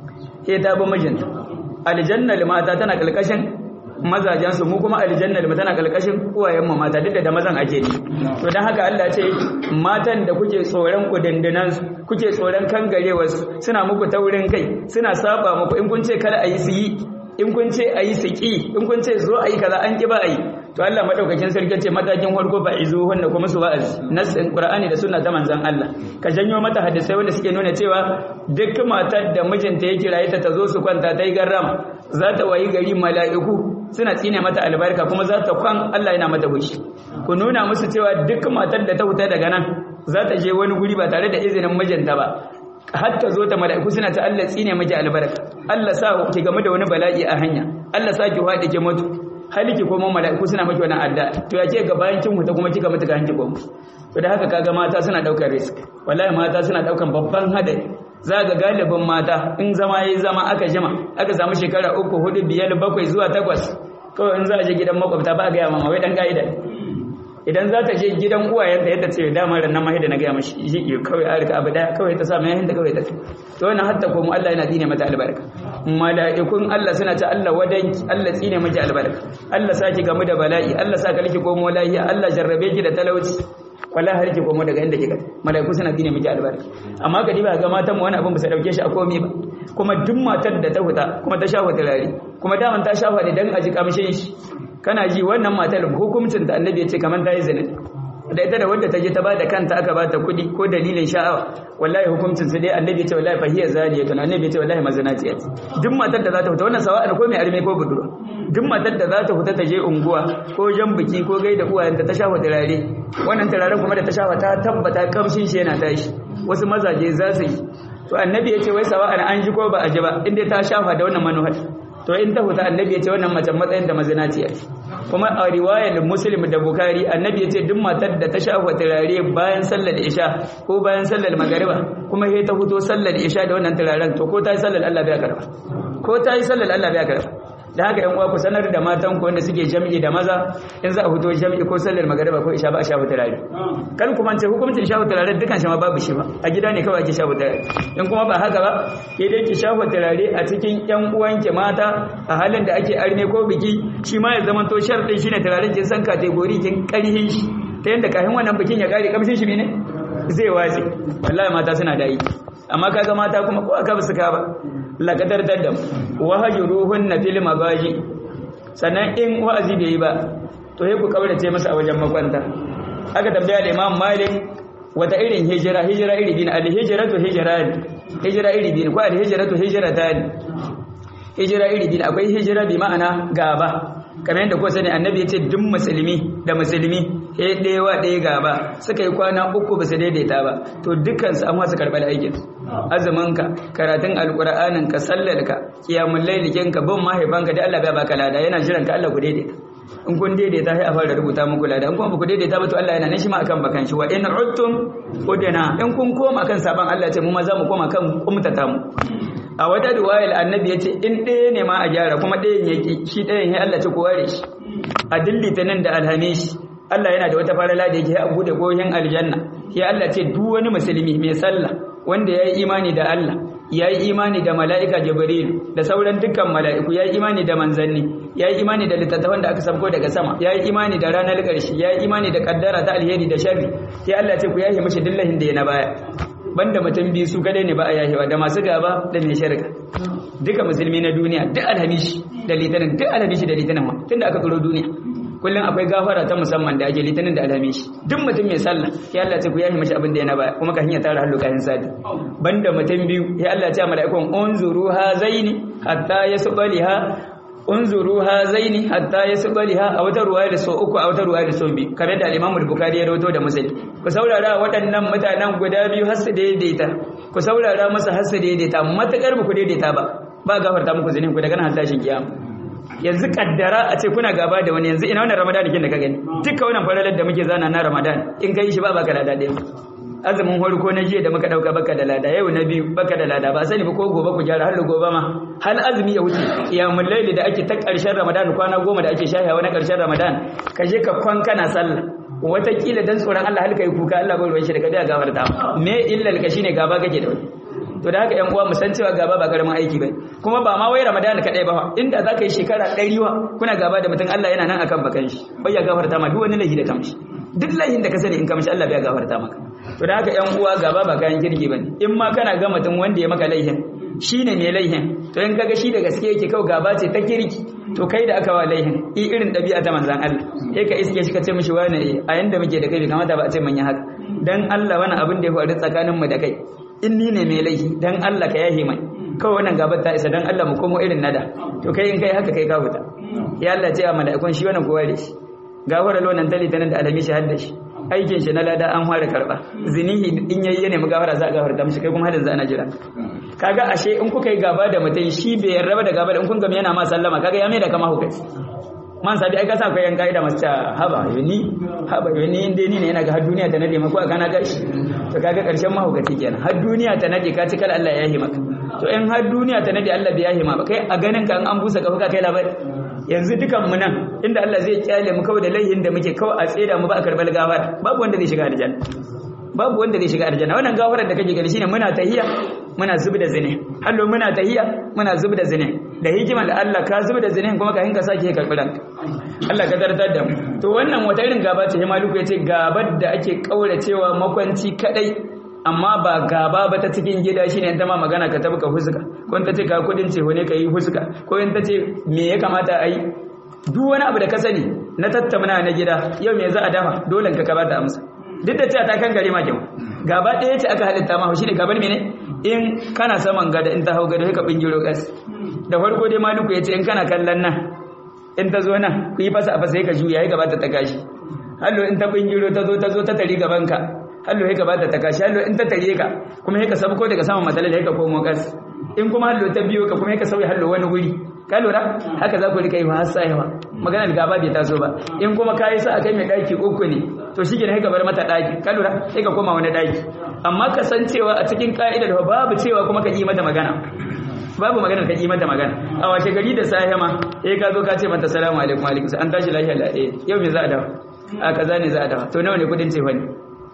[SPEAKER 1] ke ta bi mijinta aljanna mata tana kalkashin mazajen su mu kuma aljanna tana kalkashin uwayen mu mata duk da mazan ake ne to dan haka Allah ce matan da kuke tsoron ku dandanan su kuke tsoron kangarewar su suna muku taurin kai suna saba muku in kun ce kada a yi su yi in kun ce a yi su ƙi in kun ce zo a yi kaza an ƙi ba a yi to Allah maɗaukakin sarki ce matakin farko ba izu wanda kuma su wa'azi nasin Qur'ani da sunna ta manzon Allah ka janyo mata hadisai wanda suke nuna cewa duk matar da mijinta ya kiraye ta ta zo su kwanta ta yi garrama za ta wayi gari mala'iku suna tsine mata albarka kuma za ta kwan Allah yana mata hushi ku nuna musu cewa duk matar da ta huta daga nan za ta je wani guri ba tare da izinin mijinta ba har ta zo ta mala'iku suna ta Allah tsine miki albarka Allah sa ki game da wani bala'i a hanya Allah sa ki haɗe ki mutu haliki ko mu mala'iku suna miki wannan adda to ya ce ga bayan kin huta kuma kika mutu ga hanki ko to da haka kaga mata suna daukar risk wallahi mata suna daukan babban hadari za ga galibin mata in zama yayi zama aka jima aka samu shekara uku hudu biyar bakwai zuwa takwas kawai in za a je gidan makwabta ba ga ya mama wai dan ka'ida idan za ta je gidan uwayenta yadda ce dama ran nan ma da na gaya mashi shi kawai a rika abu daya kawai ta sa mai yahinta kawai ta ce to wannan hatta ko mu Allah yana dine mata albarka mala'ikun Allah suna ta Allah wadan Allah tsine miki albarka Allah sa ki gamu da bala'i Allah sa ka liki komo lahiya Allah jarrabe ki da talauci wallahi har ki komo daga inda kika mala'iku suna dine miki albarka amma ka diba ga matan mu wani abin ba su dauke shi a komai ba kuma duk matar da ta huta kuma ta shafa turare kuma daman ta shafa ne dan aji kamshin shi kana ji wannan matar hukuncin da annabi ya ce kamar ta yi zina da ita da wadda ta je ta ba da kanta aka ba ta kuɗi ko dalilin sha'awa wallahi hukuncin su dai annabi ya ce wallahi fahiyar zaniya to annabi ya ce wallahi mazinaciya ce duk matar da za ta fita wannan sawa'an ko mai arme ko budurwa duk matar da za ta fita ta je unguwa ko jan biki ko gaida uwayenta ta shafa turare wannan turaren kuma da ta shafa ta tabbata kamshin shi yana tashi wasu mazaje za su yi to annabi ya ce wai sawa'an an ji ko ba a ji ba inda ta shafa da wannan manuhar to in ta huta annabi ya ce wannan mace matsayin da mazinaciya kuma a riwayar muslim da bukari annabi ya ce duk matar da ta shafa turare bayan sallar isha ko bayan sallar magariba kuma sai ta huto sallar isha da wannan turaren to ko ta yi sallar Allah bai karba ko ta yi sallar Allah bai karba da haka yan uwa ku sanar da matan ku wanda suke jami'i da maza in za a fito jami'i ko sallar magariba ko isha ba a shafa turare kan kuma ce hukuncin shafa turare dukan shi ma babu shi ba a gida ne kawai ake shafa turare in kuma ba haka ba ke dai ki shafa turare a cikin yan uwanki mata a halin da ake arme ko biki shi ma ya zama to sharɗin shine turaren kin san kategori kin karhin shi ta yanda kafin wannan bikin ya kare kamshin shi ne zai watsi wallahi mata suna da yi amma kaga mata kuma ko aka basu ka ba laqadar daddam wahajuruhun na fil magaji sannan in wa'azi bai yi ba to sai ku kaurace masa a wajen makwanta aka tambaya da Imam Malik wata irin hijira hijira iri biyu al hijratu hijran hijira iri biyu ko al hijratu hijratan hijira iri biyu akwai hijira bi ma'ana gaba kamar yadda ko sani annabi ya ce duk musulmi da musulmi he ɗewa ɗaya gaba suka yi kwana uku ba su daidaita ba to dukkansu an wasu karɓar aikin azuminka karatun alƙur'aninka sallarka kiyamun lailikinka bin mahaifanka da Allah bai baka lada yana jiran ka Allah ku daidaita in kun daidaita sai a fara rubuta muku lada in kuma ba ku daidaita ba to Allah yana nan shi ma akan bakan shi wa in uttum udna in kun koma kan saban Allah ce mu ma za mu koma kan kumtata mu a wata riwayar annabi ya ce in ɗaya ne ma a gyara kuma ɗayan ya ƙi shi ɗayan ya Allah ce ku ware shi a dillita nan da alhamis Allah yana da wata farala da yake a bude kohin aljanna ya Allah ce duk wani musulmi mai sallah wanda ya yi imani da Allah ya yi imani da mala'ika jibril da sauran dukkan mala'iku ya yi imani da manzanni ya yi imani da littattafan da aka sabko daga sama ya yi imani da ranar ƙarshe ya yi imani da kaddara ta alheri da sharri ya Allah ce ku yahi mashi dillahin da ya na baya banda mutum biyu su kadai ne ba a yahewa da masu gaba da mai shirka duka musulmi na duniya duk alhamishi da litinin duk alhamishi da litinin ma tunda aka tsoro duniya kullum akwai gafara ta musamman da ake litinin da alhamishi duk mutum mai sallah ya Allah ce ku yahi mashi abin da ya na baya kuma ka hanya tara hallo kayan sadi banda mutum biyu ya Allah ce mala'ikun unzuru hazaini hatta yasbaliha unzuru hazaini hatta yasbaliha a wata ruwaya da so uku a wata ruwaya da so biyu kamar da al-Imam Bukhari ya rawaito da Muslim ku saurara waɗannan mutanen guda biyu har su daidaita ku saurara masa har su daidaita matakar ba ku daidaita ba ba gafarta muku zinin ku daga nan tashin kiyama yanzu kaddara a ce kuna gaba da wani yanzu ina wannan Ramadan kin da ka gani duka wannan faralar da muke zana na Ramadan in kai shi ba baka da dade azumin farko na jiya da muka dauka baka da lada yau na biyu baka da lada ba sani ba ko gobe ku gyara har gobe ma hal azumi ya wuce iyamul laili da ake ta karshen ramadan kwana goma da ake shahiya na karshen ramadan ka je ka kwan kana sallah watakila dan tsoron Allah halka yi kuka Allah bai ruwan shi da ka ga gafarta me illal ka shine gaba kake da wani to da haka yan uwa mu san cewa gaba ba karamin aiki bane kuma ba ma wai ramadan kadai ba inda zaka yi shekara 100 wa kuna gaba da mutum Allah yana nan akan bakan shi bai ya gafarta ma duk wani laifi da kamshi duk laifin da ka sani in kamshi Allah bai gafarta maka to da haka yan uwa gaba ba kayan kirki bane in ma kana ga mutum wanda ya maka laifin shine mai laifin to in kaga shi da gaske yake kawai gaba ce ta kirki to kai da aka wa laifin i irin dabi'a ta manzan Allah sai ka iske shi ka ce mishi wani a yanda muke da kai bai kamata ba a ce mun yi haka dan Allah wani abin da ya faru tsakanin mu da kai in ni ne mai laifi dan Allah ka yahe mai kawai wannan gabar ta isa dan Allah mu komo irin nada to kai in kai haka kai ka fita ya Allah ce a mala'ikun shi wannan kowa da shi gafara lonan tali tanan da alami shi hadda shi aikin shi na lada an fara karba zinihi in yayi ya nemi gafara za a gafarta mishi kai kuma hadin za ana jira kaga ashe in kuka yi gaba da mutum shi bai yarda da gaba da in kun gami yana ma sallama kaga ya mai da kama hukai man sabi ai ka sa koyan kaida masu ta haba yoni haba yoni inda ni ne yana ga har duniya ta nade maka kana gashi to kaga karshen mahaukaci kenan har duniya ta nade ka ci kala Allah ya yi maka to in har duniya ta nade Allah bai yahi ma ba kai a ganin ka an busa kafa ka kai labari yanzu dukan mu nan inda Allah zai kyale mu kawai da laihin da muke kawai a tseda mu ba a karbal gafara babu wanda zai shiga aljanna babu wanda zai shiga aljanna wannan gafarar da kake gani shine muna tahiya muna zubi da zine hallo muna tahiya muna zubi da zine da hikimar Allah ka zubi da zine kuma ka hinka sake karbi ranka Allah ka tartar da mu to wannan wata irin gaba ce Maluku yace gabar da ake kauracewa makwanci kadai amma ba gaba ba ta cikin gida shine in ta ma magana ka tabbaka huska ko in ta ce ka kudin ce ne ka yi huska ko in ta ce me ya kamata a yi duk wani abu da ka sani na tattauna na gida yau me za a dafa dole ka ka bata amsa duk da cewa ta kan gare ma kyau gaba ɗaya ce aka halitta ma shi ne gabar mene in kana saman gada in ta hau gada ka bingiro gas da farko dai maluku ya ce in kana kallon nan in ta zo nan ku yi fasa a fasa ka juya ya gabata ta kashi hallo in ta bingiro ta zo ta zo ta tari gaban ka hallo ya gabata ta kashi hallo in ta tare ka kuma ya ka sabko daga saman matsalar ya ka komo gas in kuma hallo ta biyo ka kuma ya ka sauya hallo wani wuri ka lura haka za ku rika yi wa har sayewa maganar gaba bai taso ba in kuma ka yi sa a kai mai ɗaki uku ne to shi ne ka bar mata ɗaki ka lura sai ka koma wani ɗaki amma ka san cewa a cikin ka'idar babu cewa kuma ka yi mata magana babu magana ka yi mata magana a washe gari da safe ma eh ka zo ka ce mata salamu alaikum alaikum an tashi lafiya la eh yau me za a dawo a kaza ne za a dawo to nawa ne kudin ce wani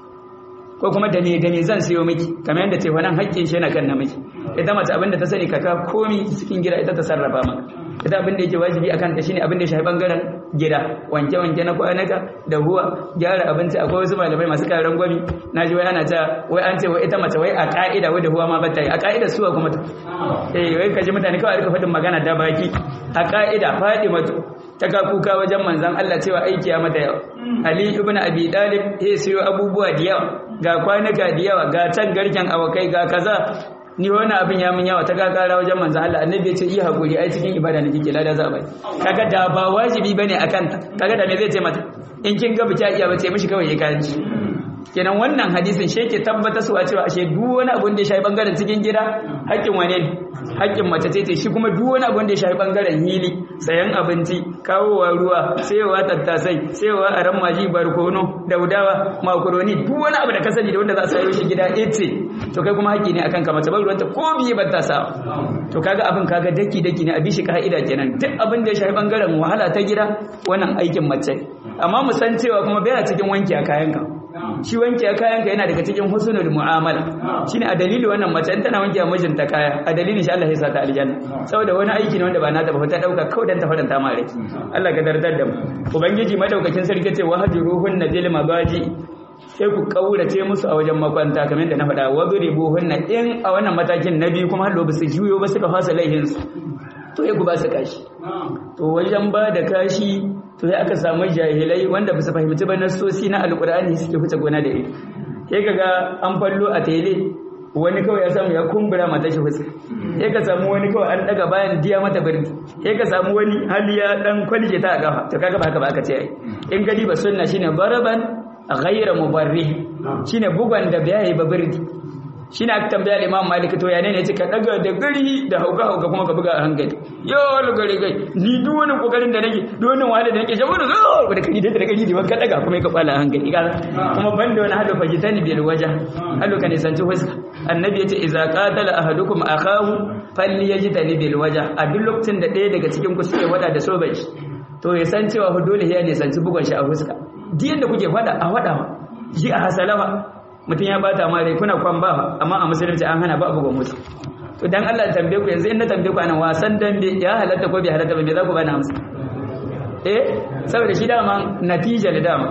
[SPEAKER 1] ko kuma da ne da ne zan siyo miki kamar yadda ce wannan haƙƙin shi yana kan namiji ita mace abinda ta sani kaka komi cikin gida ita ta sarrafa maka ita abin da yake wajibi akan ta shine abin da ya shafi bangaren gida wanke wanke na kwanaka da huwa gyara abinci akwai wasu malamai masu karan gwami na ji wai ana ta wai an ce wai ita mace wai a ka'ida wai da huwa ma bata yi a ka'ida suwa kuma ta eh wai kaji mutane kawai rika faɗin magana da baki a ka'ida faɗi mato ta ka kuka wajen manzan Allah cewa aiki ya mata yawa Ali ibn Abi Talib ya siyo abubuwa da yawa ga kwanaka da yawa ga can garken awakai ga kaza ni wani abin ya mun yawa ta kakara wajen manzo Allah annabi ya ce yi hakuri ai cikin ibada ne kike lada za a bai kaga da ba wajibi bane akan ta kaga da me zai ce mata in kin ga biki iya bace mishi kawai ya kaji kenan wannan hadisin shi yake tabbatar su cewa ashe duk wani abu da ya shafi bangaren cikin gida haƙƙin wane ne haƙƙin mace ce ce shi kuma duk wani abu da ya shafi bangaren hili sayan abinci kawowa ruwa sayowa tattasai sayowa aran maji barkono daudawa makaroni duk wani abu da ka sani da wanda za a sayo shi gida ita to kai kuma haƙƙi ne akan ka mace bar ruwanta ko biye ba ta sa to kaga abin kaga daki daki ne a bishi ka'ida kenan duk abin da ya shafi bangaren wahala ta gida wannan aikin mace amma mu san cewa kuma bai cikin wanki a kayanka shi wanke kayan ka yana daga cikin husnul mu'amala shine a dalili wannan mace in tana wanke mijinta kaya a dalilin shi Allah ya sa ta aljanna saboda wani aiki ne wanda ba nata ba ta dauka kawai dan ta faranta ma rai Allah ka dardar da mu ubangiji madaukakin sarki ce wa hajruhun nabil mabaji sai ku kaurace musu a wajen makwanta kamar da na faɗa wa hunna in a wannan matakin na biyu kuma hallo ba su juyo ba suka fasa laihin su to ya ku ba su kashi to wajen ba da kashi to sai aka samu jahilai wanda ba su fahimci ba nasosi na alkur'ani suke fice gona da iri sai kaga an fallo a tele wani kawai ya samu ya kumbura mata shi fuska sai ka samu wani kawai an daga bayan diya mata birni sai ka samu wani hali ya dan kwalje ta a gafa to kaga ba haka ba aka ce ai in gadi ba sunna shine baraban ghayra mubarrih shine bugan da bai ba birni shine aka tambaya Imam Malik to ya ne yace ka daga da gari da hauka hauka kuma ka buga a hankali yo gari gai ni duk wani kokarin da nake duk wani wahala da nake shabu da zo da kai da gari da ka daga kuma ka fala hankali kuma banda wani hadu fajitani bil waja halu kan nisanci fuska annabi yace idza qatala ahadukum akahu falyajtani bil waja a duk lokacin da ɗaya daga cikin ku suke wada da soban shi to ya san cewa dole ya nisanci bugun shi a fuska diyan da kuke fada a wada ji a hasalawa mutum ya bata ma rai kuna kwan ba amma a musulunci an hana ba abu ga mutu to dan Allah tambaye ku yanzu in na tambaye ku anan wasan dambe ya halatta ko bai halatta ba me za ku bani amsa eh saboda shi dama natija da dama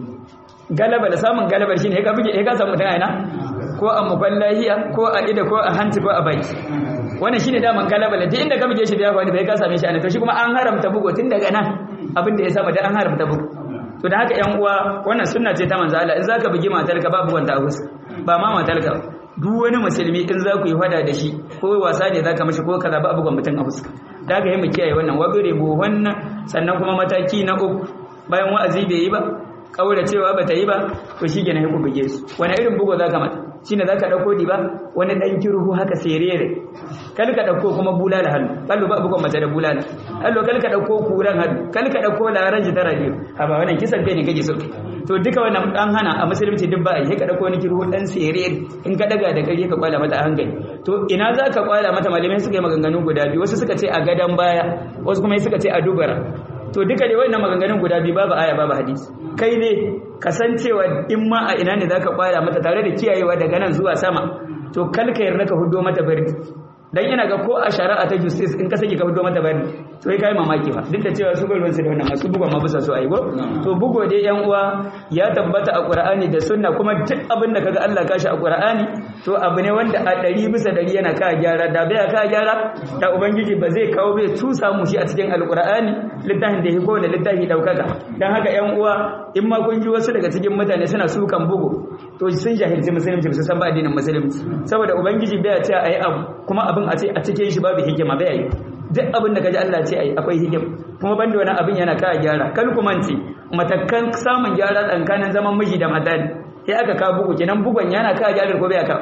[SPEAKER 1] galaba da samun galabar shine ya ka buge ya ka samu mutum aina ko a muballahiya ko a ida ko a hanci ko a baki wannan shine daman galaba da inda ka buge shi da yawa bai ka same shi ana to shi kuma an haramta bugo tun daga nan abin da ya saba da an haramta bugo to da haka yan uwa wannan sunna ce ta manzo Allah in zaka bugi matarka ba bugon ta hus ba ma matarka duk wani musulmi in za ku yi fada da shi ko wasa ne zaka mashi ko kaza ba bugon mutum a fuska da haka yi mu kiyaye wannan wabire bu wannan sannan kuma mataki na uku bayan wa'azi bai yi ba kaura cewa ba ta yi ba to shi ke na ku buge su wani irin bugo zaka mata shine zaka dauko di ba wani dan kirhu haka serere kal ka dauko kuma bulala hannu kallo ba bugon mace da bulala kallo kal ka dauko kuran hannu kal ka dauko laraji ta radio a ba wannan kisan kai ne kake so to duka wannan dan hana a musulunci duk ba ai ka dauko wani kirhu dan serere in ka daga da kare ka kwala mata a hankali to ina zaka kwala mata malamai suka yi maganganu guda biyu wasu suka ce a gadan baya wasu kuma suka ce a dubara to duka dai wannan maganganun guda biyu babu aya babu hadisi kai ne kasancewa in ma a ina ne zaka kwaya mata tare da kiyayewa daga nan zuwa sama to kalka yarda ka hudo mata bari dan yana ga ko a shari'a ta justice in ka saki ka hudo mata bari to kai kai mamaki fa duk da cewa su gurban su da wannan masu bugon ma bisa so ai go to bugo dai yan uwa ya tabbata a Qur'ani da sunna kuma duk abin da kaga Allah kashi a Qur'ani to abu ne wanda a ɗari bisa ɗari yana ka gyara da bai ka gyara da ubangiji ba zai kawo bai tusa mu shi a cikin alqur'ani littafin da ya kowane littafi daukaka dan haka yan uwa in ma kun ji wasu daga cikin mutane suna sukan bugu to sun jahilci musulunci su san ba addinin musulunci saboda ubangiji bai ce ayi abu kuma abin a ce a cikin shi babu hikima bai yi duk abin da kaji Allah ce ayi akwai hikima kuma banda wani abin yana ka gyara kal kuma ce matakan samun gyara tsakanin zaman miji da mata ne sai aka ka bugu kenan bugun yana ka gyara ko bai ka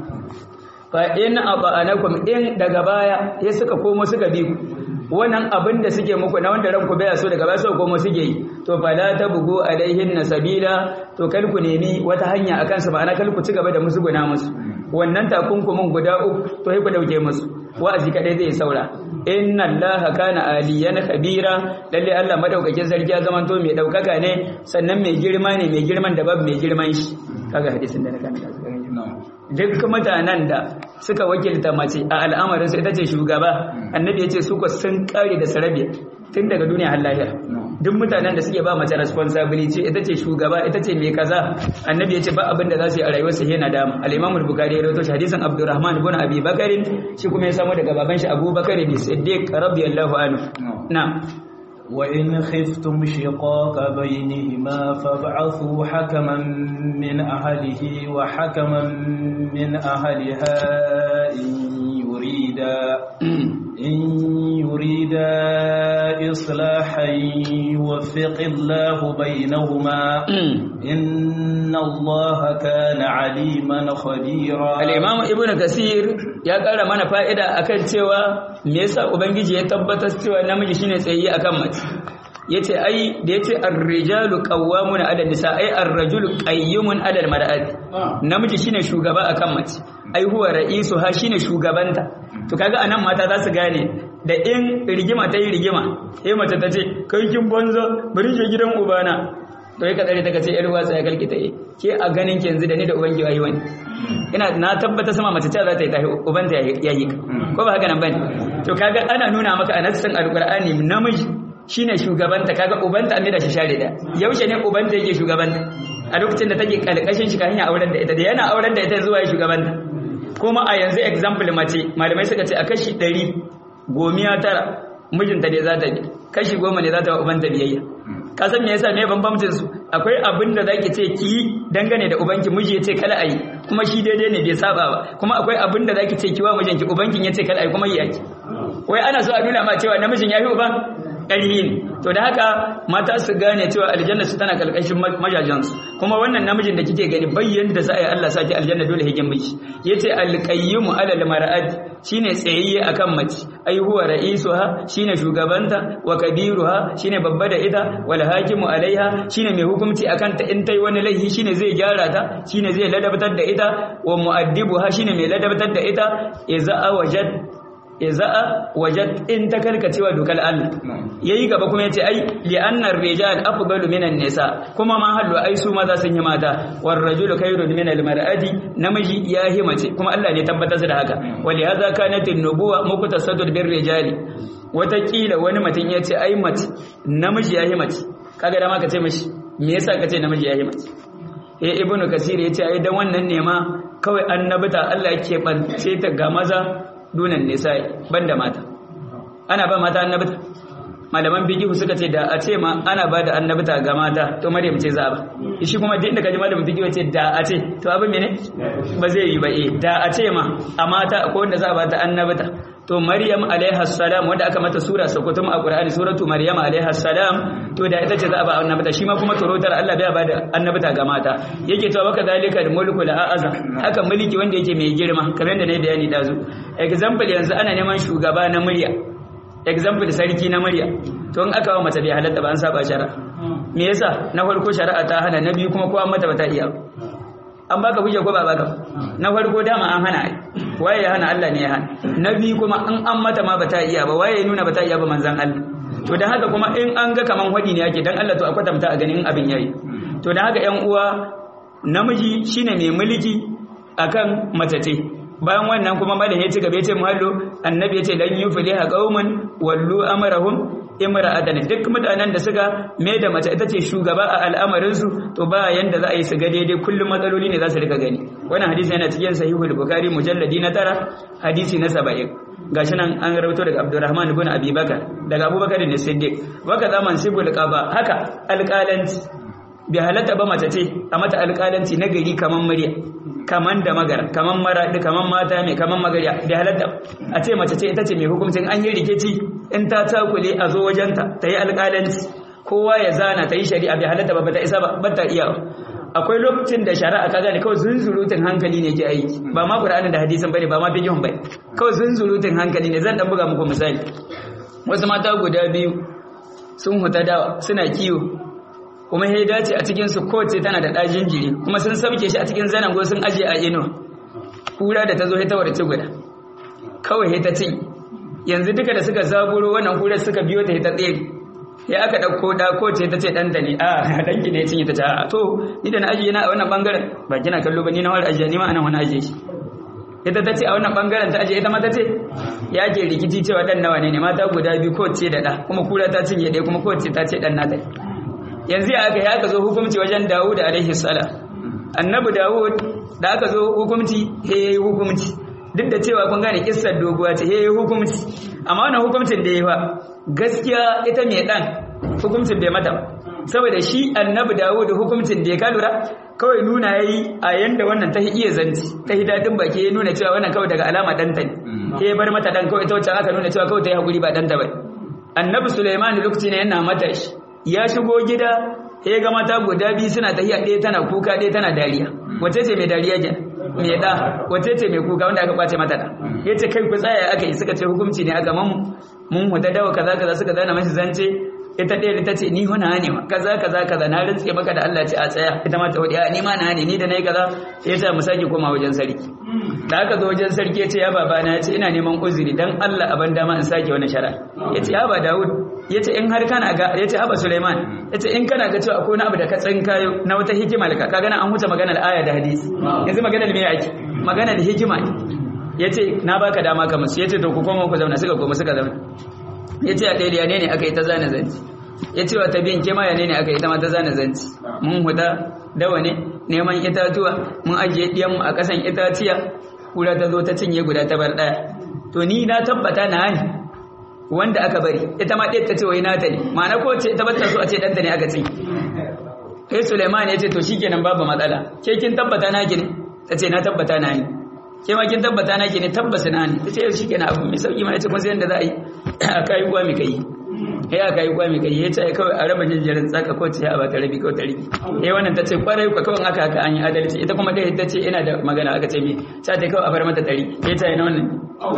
[SPEAKER 1] fa in aba'anakum in daga baya ya suka komo suka bi ku wannan abin da suke muku na wanda ranku baya so daga baya suka komo suke yi to fala bugu alaihin sabila to kar ku nemi wata hanya akan su ma'ana kar ku ci gaba da musu guna musu wannan takunkumin guda uku to sai ku dauke musu wa'azi kadai zai saura inna allaha kana aliyan kabira lalle Allah madaukakin sarki ya zamanto mai daukaka ne sannan mai girma ne mai girman da babu mai girman shi kaga hadisin da na kana duk mutanen da suka wakilta mace a al'amarin su ita ce shugaba annabi ya ce su sun kare da sarabiya tun daga duniya har lahira duk mutanen da suke ba mace responsibility ita ce shugaba ita ce mai kaza annabi ya ce ba abin da za su yi a rayuwar su yana dama al-imam al-bukhari ya rawaito hadisin abdurrahman ibn abi bakr shi kuma ya samu daga baban shi abubakar ne siddiq radiyallahu anhu na
[SPEAKER 2] وإن خفتم شقاق بينهما فابعثوا حكما من أهله وحكما من أهلها إن يريدا إن يريدا إصلاحا يوفق الله بينهما إن الله كان عليما خبيرا
[SPEAKER 1] الإمام ابن كثير ya ƙara mana fa'ida a kan cewa me yasa Ubangiji ya tabbatar cewa namiji shine tsayi a kan mace ya ce ai da ya ce arrijalu ƙawwamun adal nisa ai arrajulu ƙayyumun adal mar'ati namiji shine shugaba a kan mace ai huwa ra'isu ha shine shugabanta to kaga anan mata za su gane da in rigima ta yi rigima sai mace ta ce kai kin banza bari je gidan ubana to ya ka tsare ta kace yar uwa sai kalki ta yi ke a ganin ki yanzu da ni da ubangi wayi wani ina na tabbata sama mace ta za ta yi tahi ubanta ya yi ko ba haka nan bane to kaga ana nuna maka a nassin alqur'ani namiji shine shugabanta kaga ubanta an da shi share da yaushe ne ubanta yake shugabanta a lokacin da take kalkashin shi kan auren da ita da yana auren da ita zuwa shugabanta kuma a yanzu example mace malamai suka ce a kashi 100 gomiya tara mijinta ne za ta bi kashi goma ne za ta wa ubanta biyayya ka san me yasa me bambamcin su akwai abin da zaki ce ki dangane da ubanki miji ya ce kala ayi kuma shi daidai ne bai saba ba kuma akwai abin da zaki ce ki wa mijinki ubankin ya ce kala ayi kuma yi yaki wai ana so a nuna ma cewa namijin ya fi uban ƙarfi ne to da haka mata su gane cewa aljanna su tana kalkashin majajansu kuma wannan namijin da kike gani bayyan da za a yi Allah saki aljanna dole hikin miji yace alqayyimu alal mar'at shine tsayayye akan mace ai huwa ra'isuha shine shugabanta wa kabiruha shine babba da ita wal hakimu alaiha shine mai hukunci akan ta in tai wani laifi shine zai gyara ta shine zai ladabtar da ita wa mu'addibuha shine mai ladabtar da ita idza wajad iza'a wajad in ta karkacewa dokar Allah yayi gaba kuma yace ai li annar rijal afdalu minan nisa kuma ma hallu ai su maza sun yi mata war rajulu khairun min al mar'ati namiji ya yi mace kuma Allah ne tabbatar da haka wali hadha kanat an nubuwa muqtasadul bir rijali watakila wani mutum yace ai mace namiji ya yi mace kaga da ma ka ce mishi me yasa ka ce namiji ya yi mace eh ibnu kasir yace ai dan wannan ne ma kawai annabita Allah yake bance ta ga maza dunan nisa'i banda mata ana ba mata annabta malaman bigihu suka ce da a ce ma ana ba da annabta ga mata to maryam ce za a ba shi kuma duk da kaji malamin bigihu ce da a ce to abin mene ba zai yi ba eh da a ce ma a mata akwai wanda za a ba ta annabta to maryam alaiha salam wanda aka mata sura sakutum a qur'ani suratu maryam alaiha salam to da ita ce za a ba annabta shi ma kuma torotar Allah bai ba da annabta ga mata yake to baka zalika da mulku la a'azam haka mulki wanda yake mai girma kamar yadda na bayani dazu example yanzu ana neman shugaba na murya example sarki na murya to in aka wa mace bai halatta ba an saba shari'a me yasa na farko shari'a ta hana na biyu kuma kowa mata bata iya an baka hujja ko ba baka na farko dama an hana ai waye ya hana Allah ne ya hana na biyu kuma in an mata ma bata iya ba waye ya nuna bata iya ba manzon Allah to dan haka kuma in an ga kaman hadi ne yake dan Allah to a kwatanta a ganin abin yayi to dan haka ƴan uwa namiji shine mai mulki akan mace bayan wannan kuma malam ya ci gaba ya ce muhallo annabi ya ce lan yufliha qauman wallu amrahum imra'atan duk mutanen da suka mai da mace ita ce shugaba a al'amarin su to ba yanda za a yi su ga daidai kullum matsaloli ne za su rika gani wannan hadisi yana cikin sahihul bukhari mujalladi na tara hadisi na 70 gashi nan an rawaito daga Abdurrahman ibn Abi Bakar daga Abubakar ne Siddiq waka zaman sibul qaba haka alƙalanci bi halatta ba mace ce a mata alƙalanci na gari kaman murya kaman da magara kaman maraɗi kaman mata mai kaman magariya da halatta a ce mace ce ita ce mai hukuncin an yi rikici in ta takule a zo wajenta ta yi alƙalanci kowa ya zana ta yi shari'a bai halatta ba ta isa ba ta iya akwai lokacin da shari'a ka gane kawai zunzurutun hankali ne ke aiki ba ma Qur'ani da hadisin bane ba ma fiqhun bane kawai zunzurutun hankali ne zan dan buga muku misali wasu mata guda biyu sun huta dawa suna kiwo kuma ya dace a cikinsu kowace tana da ɗajin jiri kuma sun sauke shi a cikin zanango sun aje a ino kura da ta zo ta warce guda kawai ta ci yanzu duka da suka zaburo wannan kura suka biyo ta ta tsere ya aka ɗauko da kowace ta ce ɗanta ne a danki ne cinye ta ce a to ni da na ajiye na a wannan ɓangaren ba kina kallo ba ni na wani ajiye ni ma anan wani ajiye shi ita ta ce a wannan ɓangaren ta ajiye ita ma ta ce ya ke rikici cewa ɗan nawa ne ne mata guda biyu kowace da ɗa kuma kura ta cinye ɗaya kuma kowace ta ce ɗan nata yanzu ya aka yi aka zo hukumci wajen Dawud alaihi salam annabi Dawud da aka zo hukumci he yayi hukumci duk da cewa kun gane kissar doguwa ce he yayi hukumci amma wannan hukumcin da yayi fa gaskiya ita mai dan hukumcin bai mata saboda shi annabi Dawud hukumcin da ya kalura kawai nuna yayi a yanda wannan ta iya zanci ta hidadin baki ya nuna cewa wannan kawai daga alama danta ne he bar mata dan kawai ta wacce aka nuna cewa kawai ta yi hakuri ba danta ba annabi Sulaiman lokacin yana mata shi ya shigo gida ya ga mata guda biyu suna tafiya ɗaya tana kuka ɗaya tana dariya wace ce mai dariya ke mai da wace ce mai kuka wanda aka kwace mata da ya ce kai ku tsaya aka yi suka ce hukunci ne aka mamu mun huda dawa kaza kaza suka zana mashi zance ita ɗaya ta ce ni huna ne ma kaza kaza kaza na rantse maka da Allah ce a tsaya ita ma ta wadi a ni ma na ne ni da nayi kaza sai ta mu sake koma wajen sarki da aka zo wajen sarki ya ce ya baba na ya ce ina neman uzuri dan Allah a ban dama in sake wani shara ya ce ya ba Dawud ya ce in har kana ga ya ce haba Sulaiman ya ce in kana ga cewa akwai wani abu da ka tsinkayo na wata hikima da ka gana an huta maganar aya da hadisi yanzu maganar me yake maganar hikima ne ya ce na baka dama ka musu ya ce to ku koma ku zauna suka koma suka zauna ya ce a ɗaya ne ne aka yi ta zane zanci ya ce wata biyan kema ya ne ne aka yi ta ma ta zane zanci mun huta dawa ne neman itatuwa mun ajiye ɗiyanmu a ƙasan itaciya kura ta zo ta cinye guda ta bar ɗaya to ni na tabbata na ne wanda aka bari ita ma ɗaya ta ce wai nata ne ma'ana ko ce ta bata so a ce ɗanta ne aka cinye sai suleiman ya ce to shikenan babu matsala ke kin tabbata na ki ne ta ce na tabbata na ne ke ma kin tabbata na ki ne tabbas na ne ta ce shi kenan abu mai sauki ma ya ce kun san yadda za a yi a kayi kuwa mai kai ya aka yi kuwa mai kai ya ce kawai a raba jinjirin tsaka ko ce a ba ta rabi ko ta rabi ya wannan ta ce kwarai ku kawai aka haka an yi adalci ita kuma ɗaya ta ce ina da magana aka ce me sa ta kawai a bar mata ɗari ya ce na wannan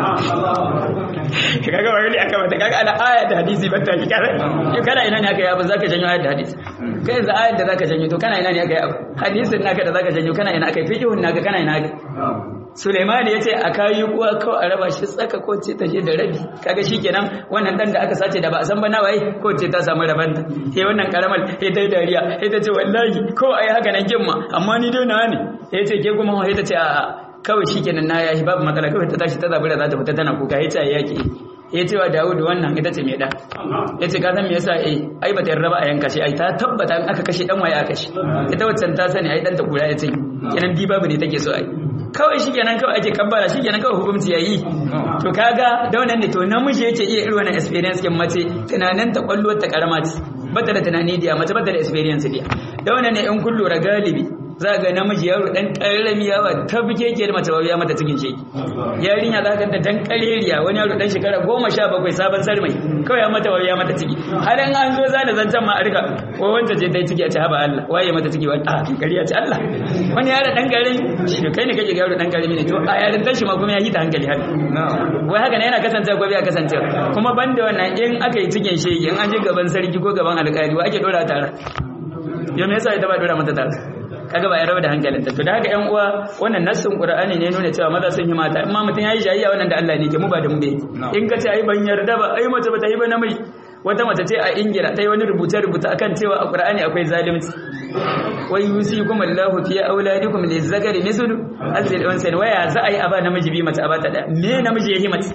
[SPEAKER 1] kaga ba wani aka mata kaga ala aya da hadisi ba ta kikara kana ina ne aka yi abu zaka janyo ayat da hadisi kai yanzu ayat da zaka janyo to kana ina ne aka yi abu hadisin naka da zaka janyo kana ina aka yi fiqhun naka kana ina aka Suleiman ya ce a kayi kuwa kawai a raba shi tsaka ko ce ta je da rabi kaga shikenan wannan dan da aka sace da ba a san ba nawaye ko ce ta samu rabanta sai wannan karamar sai ta yi dariya sai ta ce wallahi ko ai haka nan gimma amma ni dai na ne sai ce ke kuma sai ta ce a'a kawai shikenan na yayi babu matsala kawai ta tashi ta zabura za ta fita tana kuka sai ta yaki ya ce wa Dawud wannan ita ce mai da ya ce ka san me yasa eh ai bata yarda ba a yanka shi ai ta tabbata in aka kashe dan waye aka kashe ita waccan ta sani ai dan ta kura ya ce kenan bi babu ne take so ai kawai shi kenan kawai ake kabbara shi kenan kawai hukunci ya yi to kaga da wannan ne to namiji yake iya irin wannan experience kin mace tunanin ta kwallo ta karama ce bata da tunani diya mace bata da experience diya da wannan ne in kun lura galibi za ga namiji yaro dan karami yawa ta bike ke da mace ya mata cikin sheki yarinya za ka da dan kareriya wani yaro dan shekara goma sha bakwai sabon sarmai kawai ya mata ya mata ciki har in an zo za da zancen ma a rika ko wanda ce dai ciki a ce haba Allah waye mata ciki wani a kariya ce Allah wani yaro dan garin shi kai ne kake yaro dan karami ne to a yarin tashi ma kuma ya yi ta hankali har wai haka ne yana kasancewa ko bai kasancewa kuma banda wannan in aka yi cikin shege in an je gaban sarki ko gaban alƙali wa ake dora tare yau me yasa ita ba dora mata tare kaga ba ya raba da hankalinta to da haka ƴan uwa wannan nassin qur'ani ne nuna cewa maza sun yi mata amma mutum yayi jayayya wannan da Allah ne ke mu ba da mu bai in ka ce ai ban yarda ba ai mace bata yi ba namiji wata mace ce a ingila ta yi wani rubuce rubuta akan cewa a qur'ani akwai zalunci wai yusikum Allahu fi auladikum lizakari mislu azil unsan waya za a yi aba namiji bi mace abata da me namiji yayi mace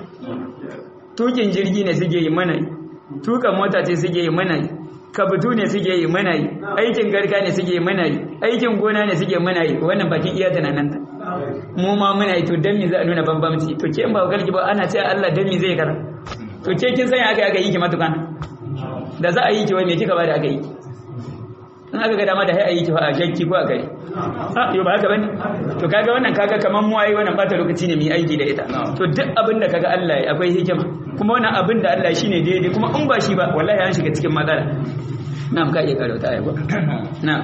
[SPEAKER 1] tukin jirgi ne suke yi mana tuka mota ce suke yi mana kabutu ne suke yi mana yi aikin garka ne suke yi mana yi aikin gona ne suke mana yi wannan bakin iya tunanan ta mu ma muna yi to dan me za a nuna bambamci to ke in ba kalki ba ana cewa Allah dan me zai kara to ke kin sanya aka aka yi ki matukan da za a yi ki wai me kika ba da aka yi in aka ga dama da hai a yi ki fa a shakki ko a gari a yau ba haka bane to kaga wannan kaga kaman mu ai wannan bata lokaci ne mu yi aiki da ita to duk abin da kaga Allah ya akwai hikima kuma wannan abin da Allah shine daidai kuma in ba shi ba wallahi an shiga cikin matsala na'am ka iya karo ta ayyuka na'am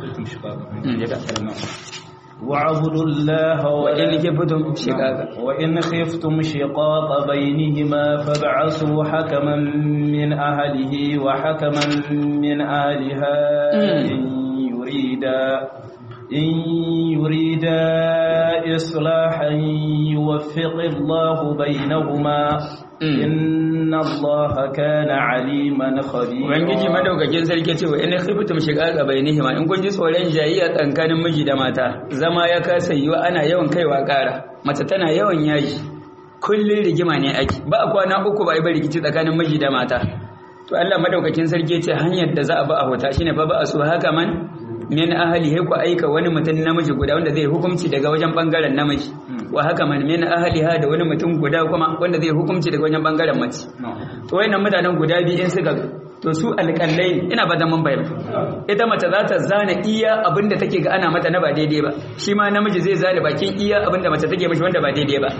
[SPEAKER 2] واعبدوا الله
[SPEAKER 1] وإن خفتم شقاقا
[SPEAKER 2] وإن خفتم شقاق بينهما فابعثوا حكما من أهله وحكما من أهلها إن يريدا إن يريدا إصلاحا يوفق الله بينهما إن الله كان عليما خبيرا
[SPEAKER 1] Ubangiji madaukakin sarki ce wa in khiftum shiqaqa bainihima in kun ji tsoron jayayya tsakanin miji da mata zama ya kasa yiwa ana yawan kaiwa ƙara mace tana yawan yaji kullun rigima ne ake ba kwana uku ba yi rikici tsakanin miji da mata to Allah madaukakin sarki ce hanyar da za a ba a hota shine fa ba a so haka man min ahlihi ku aika wani mutum namiji guda wanda zai hukunci daga wajen bangaren namiji wa haka man min ahliha da wani mutum guda kuma wanda zai hukunci daga wajen bangaren mace to wayannan mutanen guda biyu in suka to su alƙallai ina ba da mun bayyana ita mace za ta zana iya abinda take ga ana mata na ba daidai ba shi ma namiji zai zana bakin iya abinda mace take mishi wanda ba daidai ba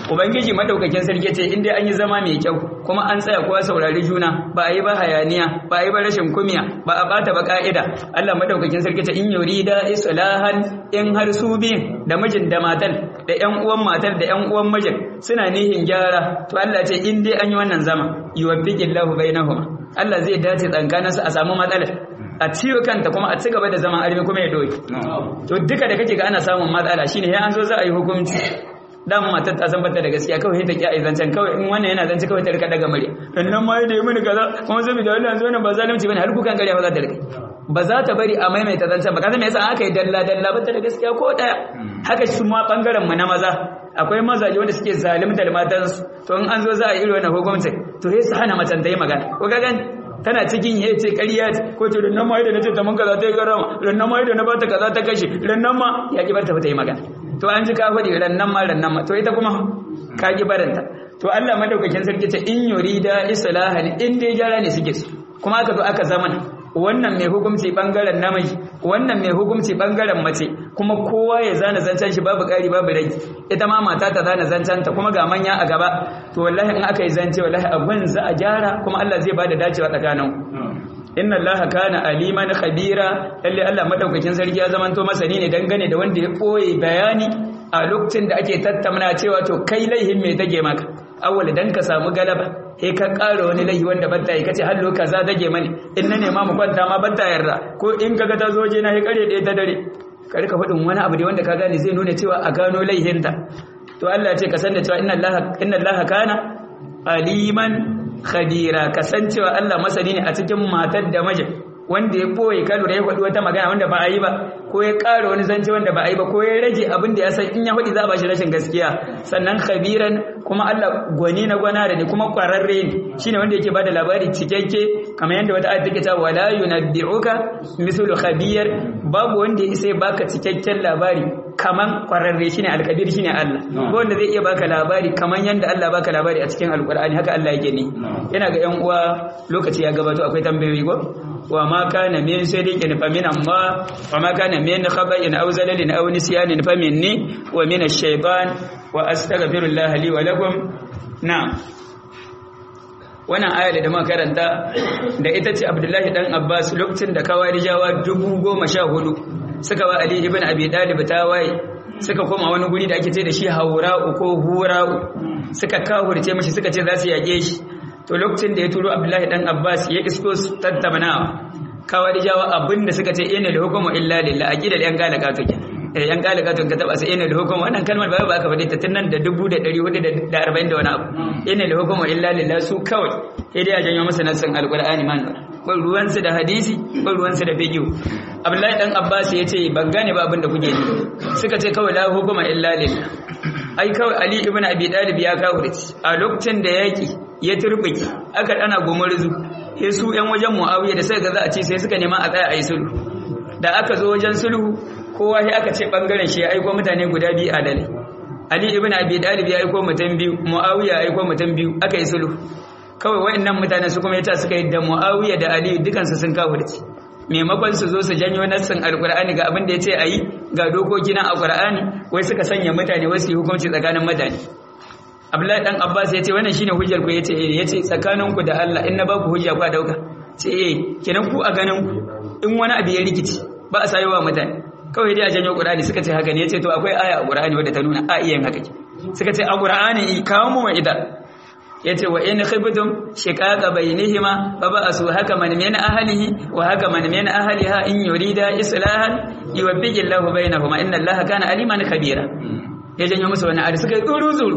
[SPEAKER 1] ubangiji madaukakin sarki ce in dai an yi zama mai kyau kuma an tsaya kowa saurari juna ba a yi ba hayaniya ba a yi ba rashin kumiya ba a bata ba ka'ida Allah madaukakin sarki ce in yurida islahan in har su biyun da mijin da matar da ƴan uwan matar da ƴan uwan mijin suna nihin gyara to Allah ce in dai an yi wannan zama yuwaffiqillahu bainahuma Allah zai dace tsakaninsu a samu matsala a ciwo kanta kuma a ci gaba da zaman armi kuma ya doki to duka da kake ga ana samun matsala shine sai an zo za a yi hukunci dan matar ta san bata da gaskiya kawai ta ki a zancen kawai in wannan yana zance kawai ta rika daga murya nan ma da yi mini kaza kuma zai da wannan zo nan ba zalunci bane har kukan gariya ba za ta rika ba za ta bari a maimaita zancen ba kaza me yasa aka yi dalla dalla bata da gaskiya ko daya haka shi ma bangaren mu na maza akwai mazaje wanda suke zalimtar matansu to in an zo za a yi irin wannan hukunci to sai su hana macen ta yi magana ko ka gani tana cikin ya ce ƙarya ce ko ce rannan ma yadda na ce ta mun kaza ta yi garama rannan ma yadda na ba ta kaza ta kashe rannan ma ya ki bar ta ta yi magana to an ji ka faɗi rannan ma rannan ma to ita kuma ka ki baranta to Allah madaukakin sarki ce in yurida islahan in dai gyara ne suke su kuma aka zo aka zamana wannan mai hukunci bangaren namiji wannan mai hukunci bangaren mace kuma kowa ya zana zancen shi babu ƙari babu rage ita ma mata ta zana zancen ta kuma ga manya a gaba to wallahi in aka yi zance wallahi abin za a gyara kuma Allah zai bada dacewa tsakanin inna Allah kana aliman khabira lalle Allah madaukakin sarki ya zamanto masani ne dangane da wanda ya koyi bayani a lokacin da ake tattauna cewa to kai laihin me take maka awwal dan ka samu galaba he ka ƙara wani laihi wanda banta yi kace hallo kaza dage mani in na nema mu kwanta ma banta yarda ko in kaga ta zo je na he kare da ta dare ka rika faɗin wani abu da wanda ka gane zai nuna cewa a gano laihinta to Allah ya ce ka san da cewa inna Allah inna Allah kana aliman khadira kasancewa Allah masani ne a cikin matar da mijin wanda ya boye ka lura ya faɗi wata magana wanda ba a yi ba ko ya ƙara wani zance wanda ba a yi ba ko ya rage abin da ya san in ya faɗi za a ba shi rashin gaskiya sannan khabiran kuma Allah gwani na gwana da ne kuma ƙwararre ne shine wanda yake bada labari cikakke kamar yadda wata ayat take cewa wala yunabbi'uka mithlu khabir babu wanda ya isa ya baka cikakken labari kaman ƙwararre shine alkabir shine Allah ko wanda zai iya baka labari kaman yadda Allah baka labari a cikin alqur'ani haka Allah yake ne yana ga yan uwa lokaci ya gabato akwai tambayoyi ko wa ma kana min sadiqin fa min amma wa ma kana min khaba'in aw zalalin aw nisyanin fa minni wa min ash-shaytan wa astaghfirullah li wa lakum na'am wannan aya da muka karanta da ita ce Abdullahi dan Abbas lokacin da kawarijawa 1014 suka wa Ali ibn Abi Talib tawaye suka koma wani guri da ake ce da shi Haura'u ko Hura'u suka kawurce mashi suka ce za su yage shi to lokacin da ya turo Abdullahi dan Abbas ya isko su tattaunawa kawai jawa abinda suka ce inna hukumu illa lillah aqidal yan galaka to ke eh yan galaka to ka taba sai inna hukumu wannan kalmar ba ba ka faɗi ta tun nan da 1440 da wani abu inna hukumu illa lillah su kawai sai dai a janyo masa nassin alqur'ani man ban ruwan su da hadisi ban ruwan su da fiqh Abdullahi dan Abbas ya ce ban gane ba abinda kuke yi suka ce kawai la hukuma illa lillah ai kawai Ali ibn Abi Talib ya kafirci a lokacin da yaki ya turbiki aka dana gumurzu sai su ƴan wajen Muawiya da suka ga za a ce sai suka nema a tsaya a yi sulhu da aka zo wajen sulhu kowa sai aka ce bangaren shi ya aiko mutane guda biyu a dale Ali ibn Abi Talib ya aiko mutum biyu Muawiya ya aiko mutum biyu aka yi sulhu kawai wayannan mutane su kuma yace suka yi da Muawiya da Ali dukansu sun kafirci maimakon su zo su janyo nassin alkur'ani ga abin da ya ce a yi ga dokoki na alkur'ani wai suka sanya mutane wasu yi hukunci tsakanin mutane abdullahi dan abbas ya ce wannan shine hujjar ku ya ce eh ya ce tsakanin ku da Allah in na ba ku hujja ku a dauka ce eh kenan ku a ganin ku in wani abu ya rikici ba a sayowa mutane kawai dai a janyo qur'ani suka ce haka ne ya ce to akwai aya a qur'ani wadda ta nuna a iya yin haka suka ce a qur'ani kawo mu ida yace wa in khibtum shiqaqa bainihima fa ba'su hakaman min ahlihi wa hakaman min ahliha in yurida islahan yuwaffiqu Allahu bainahuma inna Allaha kana aliman khabira ya janyo musu wannan ayat suka yi tsuru tsuru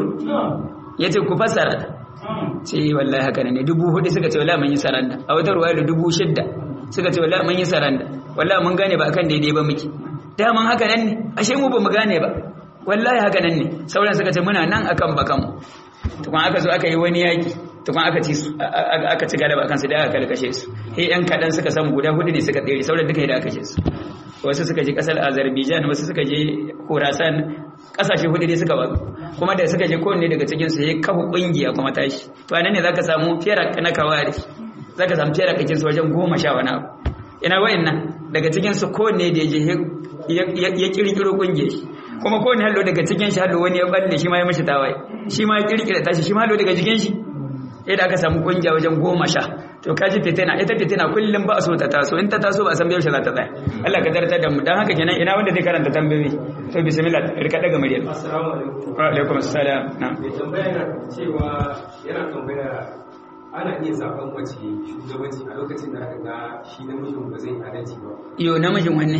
[SPEAKER 1] yace ku fasara ce wallahi haka ne dubu hudu suka ce wallahi mun yi saranda a wata ruwaya da dubu shidda suka ce wallahi mun yi saranda wallahi mun gane ba akan daidai ba muke daman haka nan ne ashe mu ba mu gane ba wallahi haka nan ne sauran suka ce muna nan akan bakanmu tukun aka zo aka yi wani yaki tukun aka ci aka ci galaba kansu da aka kalkashe su he yan kadan suka samu guda hudu ne suka tsere sauran duka da aka kashe su wasu suka je kasar Azerbaijan wasu suka je Khorasan kasashe hudu ne suka wazo kuma da suka je kowanne daga cikin su yayi kafa kungiya kuma tashi to anan ne zaka samu fiyara na kawari zaka samu fiyara kakin su wajen goma sha wani abu ina wayannan daga cikin su kowanne da ya je ya kirkiro kungiyar kuma kowane hallo daga cikin shi hallo wani ya balle shi ma ya mishi tawaye shi ma ya kirkira tashi shi ma hallo daga cikin shi yadda aka samu kungiya wajen goma sha to kaji fitina ita fitina kullum ba a so ta taso in ta taso ba a san yaushe za ta tsaya Allah ka dartar da mu dan haka kenan ina wanda zai karanta tambayoyi to bismillah rika daga muryar
[SPEAKER 3] assalamu alaikum
[SPEAKER 1] wa alaikum assalam na'am
[SPEAKER 3] mai tambaya na cewa yana tambaya ana iya zaben mace shugabanci a lokacin da aka ga shi namijin ba zai adalci ba
[SPEAKER 1] yo namijin wanne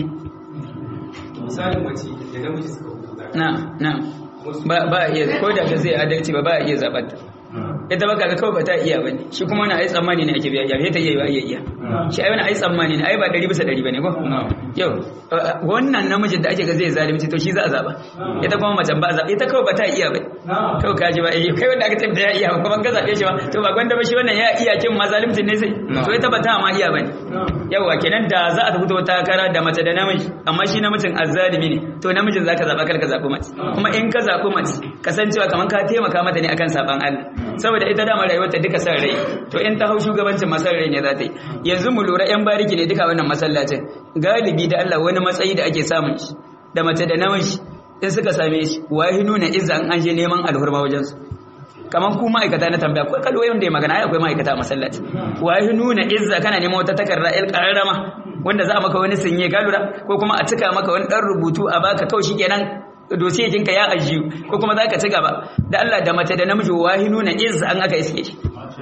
[SPEAKER 3] misalin mace da namiji suka hukunta
[SPEAKER 1] na'am na'am ba ba a iya ko da ta zai adalci ba ba a iya zabar ta ita ba kaga kawai ba ta iya bane shi kuma wani ai tsammani ne ake biya ya ta iya ba iya iya shi ai wani ai tsammani ne ai ba ɗari bisa ɗari bane ko yau wannan namijin da ake ga zai zalunci to shi za a zaba ita kuma macen ba a zaba ita kawai ba ta iya bane kawai kaji ba eh kai wanda aka ce ya iya kuma ka zabe shi ba to ba gwanda ba shi wannan ya iya kin ma zalunci ne sai to ita ba ta ma iya bane yawa kenan da za a tafi ta takara da mace da namiji amma shi namijin azzalimi ne to namijin zaka zaba kar ka zabi mace kuma in ka zabi mace kasancewa kaman ka taimaka mata ne akan saban Allah saboda ita dama rayuwarta duka san rai to in ta hau shugabancin masar rai ne za ta yi yanzu mu lura yan bariki ne duka wannan masallacin galibi da Allah wani matsayi da ake samun shi da mace da namiji in suka same shi wahi nuna izza an an je neman alhurma wajen su kaman ku ma'aikata na tambaya ko kalwai wanda ya magana ai akwai ma'aikata a masallaci wahi nuna izza kana neman wata takarda il qararama wanda za a maka wani sinye ka lura ko kuma a cika maka wani dan rubutu a baka kawai shikenan dosiyejinka ya ajiyu ko kuma za ka ci gaba da Allah da mace da namiji wahi nuna iz an aka iske shi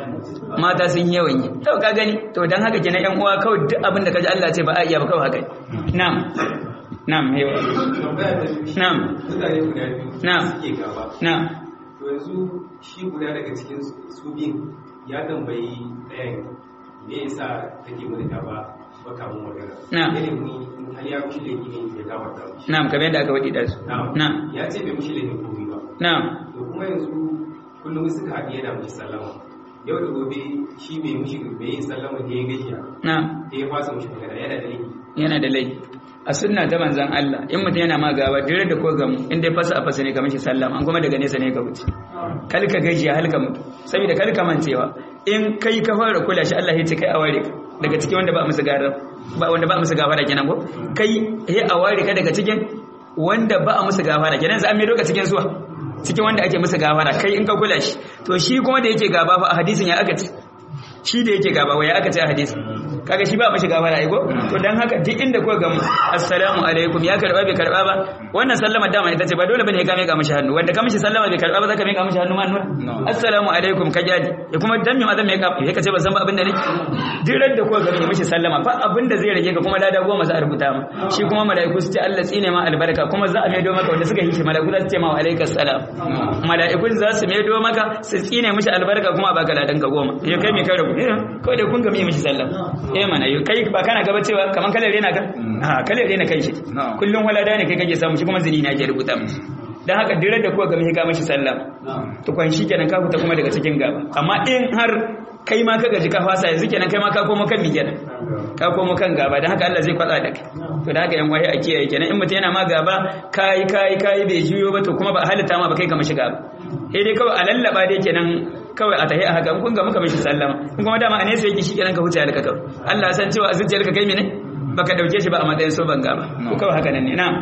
[SPEAKER 1] mata sun yi yawan yi to ka gani to dan haka kenan yan uwa kawai duk abin da kaji Allah ce ba a iya ba kawai haka na'am na'am yawa
[SPEAKER 3] tambaya ta biyu shi
[SPEAKER 1] Na'am.
[SPEAKER 3] mutane guda biyu
[SPEAKER 1] Na'am.
[SPEAKER 3] suke gaba
[SPEAKER 1] na'am
[SPEAKER 3] to yanzu shi guda daga cikin su biyun ya tambayi ɗayan me yasa take mana gaba baka mun magana
[SPEAKER 1] Na'am.
[SPEAKER 3] ne ni in har ya kushi laifi ne ya gabata mishi
[SPEAKER 1] na'am kamar yadda aka wadi da su
[SPEAKER 3] na'am
[SPEAKER 1] na'am
[SPEAKER 3] ya ce bai mushi laifin komai ba
[SPEAKER 1] na'am
[SPEAKER 3] to kuma yanzu kullum suka haɗu yana mushi sallama yau da gobe shi bai mushi bai yi sallama da ya gajiya
[SPEAKER 1] na'am
[SPEAKER 3] da ya fasa mushi magana yana da laifi
[SPEAKER 1] yana da laifi a sunna ta manzan Allah in mutum yana ma gaba dire da ko gamu in dai fasa a fasa ne kamar shi sallama an kuma daga nesa ne ka wuce kal ka gajiya hal ka mutu saboda kal ka mancewa in kai ka fara kula shi Allah ya ce kai a ware ka daga cikin wanda ba musu gara ba wanda ba musu gafara kenan ko kai he a ware ka daga cikin wanda ba a musu gafara kenan za a mai doka cikin zuwa cikin wanda ake musu gafara kai in ka kula shi to shi kuma da yake gaba fa a hadisin ya aka ce shi da yake gaba waya aka ce a hadisi kaga shi ba mashi gafara ai ko to dan haka duk inda kuka ga assalamu alaikum ya karba bai karba ba wannan sallama dama ita ce ba dole bane ka mika mishi hannu wanda ka mishi sallama bai karba ba zaka mika mishi hannu ma nuna assalamu alaikum ka jadi ya kuma dan me ma zan mika ya kace ba san ba abin da nake duk ran da kuka ga mai mishi sallama fa abin da zai rage ka kuma lada goma za a rubuta ma shi kuma malaiku su ce Allah tsine ma albarka kuma za a maido maka wanda suka yi shi malaiku za su ce ma wa alaikas salam malaikun za su maido maka su tsine mishi albarka kuma a baka ladan ka goma ya kai me ka rubu kawai da kun ga mai mishi sallama eh mana yau kai ba kana gaba cewa kaman kalar rena ka a kalar rena kai shi kullum walada ne kai kake samu shi kuma zini na ke rubuta mishi dan haka dirar da kuka ga mai ka mishi sallah to kwan shi kenan ka fita kuma daga cikin gaba amma in har kai ma ka gaji ka fasa yanzu kenan kai ma ka komo kan mi kenan ka komo kan gaba dan haka Allah zai kwatsa da kai to da haka yan waye a kiyaye kenan in mutum yana ma gaba kai kai kai bai juyo ba to kuma ba halitta ma ba kai ka mishi gaba sai dai kawai a lallaba dai kenan kawai a tahi a haka in kun ga muka mishi sallama in kuma dama a nesa yake shi kenan ka huce halka kawai Allah ya san cewa a zuciyarka kai mene baka dauke shi ba a matsayin so banga ba ko kawai haka nan ne na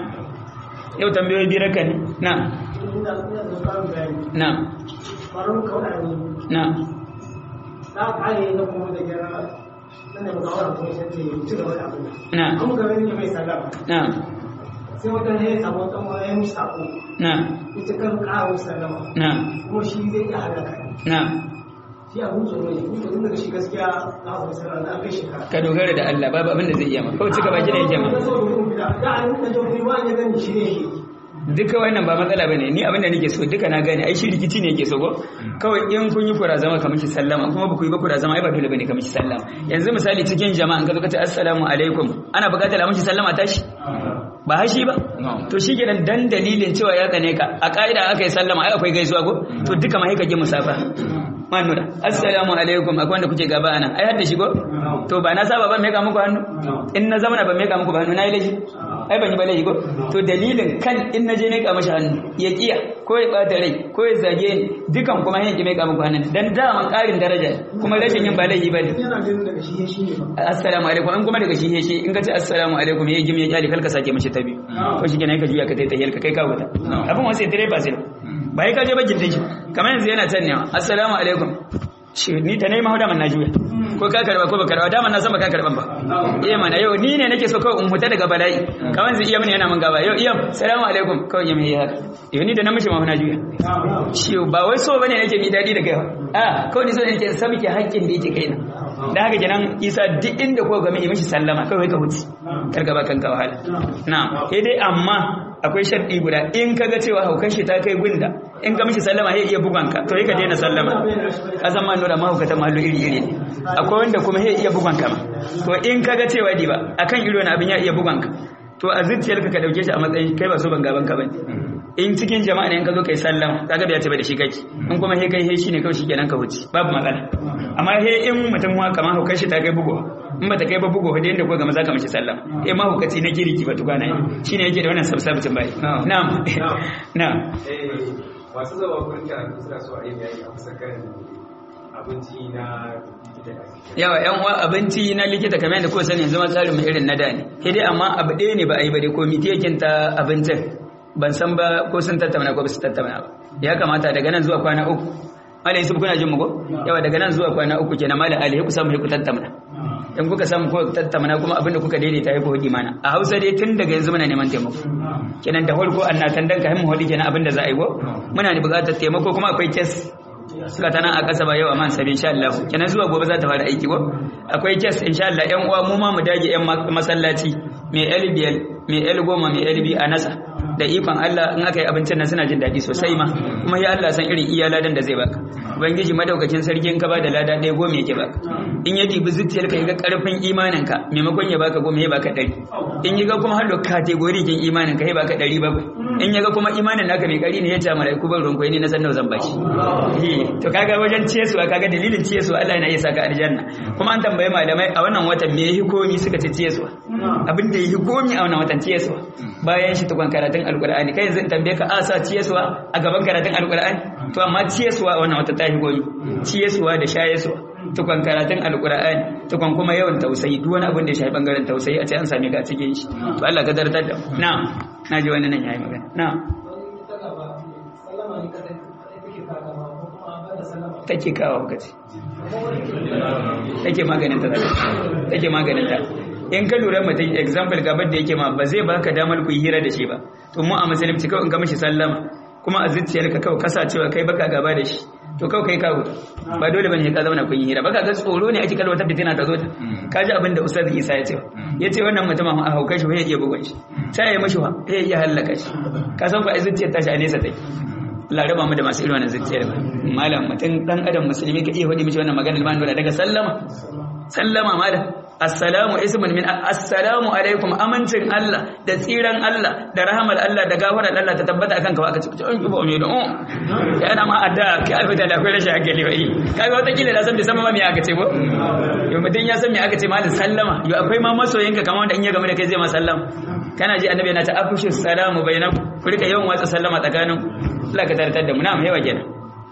[SPEAKER 1] yau tambayoyi biyar ka ne na na na
[SPEAKER 4] na kare na kuma da gyara nan da mukawar kuma sai ce ci gaba da abin
[SPEAKER 1] na
[SPEAKER 4] kuma ga wani mai sallama
[SPEAKER 1] na
[SPEAKER 4] sai wata ne ya samu wata wani ya musu sako
[SPEAKER 1] na
[SPEAKER 4] ita kan kawo sallama
[SPEAKER 1] na
[SPEAKER 4] kuma shi zai iya halaka
[SPEAKER 1] na
[SPEAKER 4] shi abin tsoro ne kuma tun daga shi gaskiya na abu sallama na kai shekara
[SPEAKER 1] ka dogara da Allah babu abin da zai iya ma kawai cika baki da yake ma
[SPEAKER 4] da so da kuma fita da an da jo kuma ya gani shi ne shi
[SPEAKER 1] duka wannan ba matsala bane ni abin da nake so duka na gane ai shi rikici ne yake so ko kawai in kun yi kura zama kamar shi sallama kuma ba ku yi ba kura zama ai ba dole bane kamar shi sallama yanzu misali cikin jama'an ka zo ka ce assalamu alaikum ana buƙatar a mishi sallama tashi ba hashi ba to shi kenan dan dalilin cewa ya tsane ka a ka'ida aka yi sallama ai akwai gaisuwa ko to duka ma ka ji musafa manura assalamu alaikum akwai wanda kuke gaba anan ai hadda shi ko to ba na saba ban meka muku hannu in na zama ban meka muku ba hannu na yi laifi ai ban yi ba laifi ko to dalilin kan in naje ne ka mashi hannu ya kiya ko ya bata rai ko ya zage ni dukan kuma yin ki mai ka muku hannun dan daman karin daraja kuma rashin yin ba laifi ba ne
[SPEAKER 4] yana ganin daga shi shi ne ba
[SPEAKER 1] assalamu alaikum in kuma daga shi he shi in ka ce assalamu alaikum ya gimi ya kyale kalka sake mashi ta biyu ko shi kenan ka juya ka tai tahiyar ka kai ka wuta abin wasu tare ba sai ba yi ka je bakin dinki kamar yanzu yana can ne assalamu alaikum shi ni ta nema da man na juya ko ka karba ko ba karba da man na san ba ka karban ba eh mana yau ni ne nake so kawai in huta daga bala'i kamar yanzu iya mun yana mun gaba yau iya assalamu alaikum kawai ya mai haka yau ni da na mishi ma na juya shi ba wai so bane nake mi dadi da kai a kawai ni so nake san miki haƙƙin da yake kaina da haka kenan isa duk inda ko game yi mishi sallama kawai ka huce karka ba kanka wahala na'am sai dai amma akwai sharɗi guda in kaga cewa haukan shi ta kai gunda in ka mishi sallama sai iya bugan ka to sai ka daina sallama ka san ma nura mahaukatan mahallu iri iri ne akwai wanda kuma sai iya bugan ka ma to in kaga cewa di ba akan iro na abin ya iya bugan ka to a zuciyarka ka dauke shi a matsayin kai ba so ban gaban ka bane in cikin jama'a ne in ka zo kai sallama kaga bai taɓa da shi kake in kuma he kai he shine kawai shikenan ka wuce babu matsala amma he in mutum ma kamar hukar shi ta kai bugo in ba ta kai ba bugo da yanda ko ga maza ka mishi sallama eh ma hukaci na kiriki ba tukana yi shine yake da wannan sabsabitin bai na'am na'am
[SPEAKER 3] Eh, masu zama gurin karatu suna so a yi bayani a kusa kan abinci na likita da ake
[SPEAKER 1] yawa yan uwa abinci na likita kamar yadda kuka sani yanzu ma tsarin mu irin na da ne sai dai amma abu ɗaya ne ba a yi ba dai komiti yakin ta abincin ban san ba ko sun tattauna ko ba su tattauna ba ya kamata daga nan zuwa kwana uku malam yusuf kuna jin mu ko yawa daga nan zuwa kwana uku kenan malam ali ku samu ku tattauna in kuka samu ko tattauna kuma abinda kuka daidaita ya ku hudi mana a hausa dai tun daga yanzu muna neman taimako kenan da farko annatan dan ka himmu hudi kenan abinda za a yi go muna da buƙatar taimako kuma akwai kes suka tana a ƙasa ba yau a man sabi insha Allah kenan zuwa gobe za ta fara aiki ko akwai kes insha Allah ƴan uwa mu ma mu dage ƴan masallaci mai LBL mai L goma mai LB a nasa da ikon Allah in aka yi abincin nan suna jin daɗi sosai ma kuma ya Allah san irin iya ladan da zai baka ubangiji madaukakin sarki in ka ba da lada ɗaya goma yake baka in ya dibi zuciyar ka ga karfin imanin ka maimakon ya baka goma ya baka ɗari in ya ga kuma har da kategori kin imanin ka ya baka ɗari bakwai in ya ga kuma imanin naka mai ƙari ne ya ce malaiku ban ruwan ne na san nawa zan bashi to kaga wajen ciyesuwa kaga dalilin ciyesuwa Allah yana iya saka aljanna kuma an tambaye malamai a wannan watan me yahi komi suka ce ciyesuwa abin da yahi komi a wannan watan ciyesuwa bayan shi tukun karatun alkur'ani kai yanzu in tambaye ka a sa ciyesuwa a gaban karatun alkur'ani to amma ciyesuwa a wannan watan ta yi komi ciyesuwa da shayesuwa tukun karatun alkur'ani tukun kuma yawan tausayi duk wani abin da ya shafi bangaren tausayi a ce an same ka a cikin shi to Allah ka dartar da na na ji wani nan yayi magana na take kawo kace take maganin ta take maganin ta in ka lura mutum example gabar da yake ma ba zai baka damar ku yi hira da shi ba to mu a musulunci kawai in ka mishi sallama kuma a zuciyarka kawai kasacewa kai baka gaba da shi to kawai kai kawo ba dole bane ka zauna kun yi hira baka ga tsoro ne ake kalwata fitina ta zo ta ka ji abin da ustaz Isa ya ce ya ce wannan mutumin a hauka shi ya iya bugun shi sai ya mashi wa ya iya hallaka shi ka san ba a zuciyar tashi a nesa take Allah raba mu da masu irin wannan zuciyar ba malam mutum dan adam musulmi ka iya faɗi mishi wannan magana liman dole daga sallama sallama malam assalamu ismun min assalamu alaikum amincin Allah da tsiran Allah da rahamar Allah da gafarar Allah ta tabbata akan ka aka ce an kibo me da oh yana ma adda kai alfa da akwai rashin hankali bai kaga wata kila da san bai san ma me aka ce ko yo mutun ya san me aka ce malam sallama yo akwai ma masoyinka kamar wanda in ya game da kai zai ma sallama kana ji annabi yana ta afshu salamu bainakum ku rika yawan watsa sallama tsakanin Allah ka tartar da mu na mu yawa kenan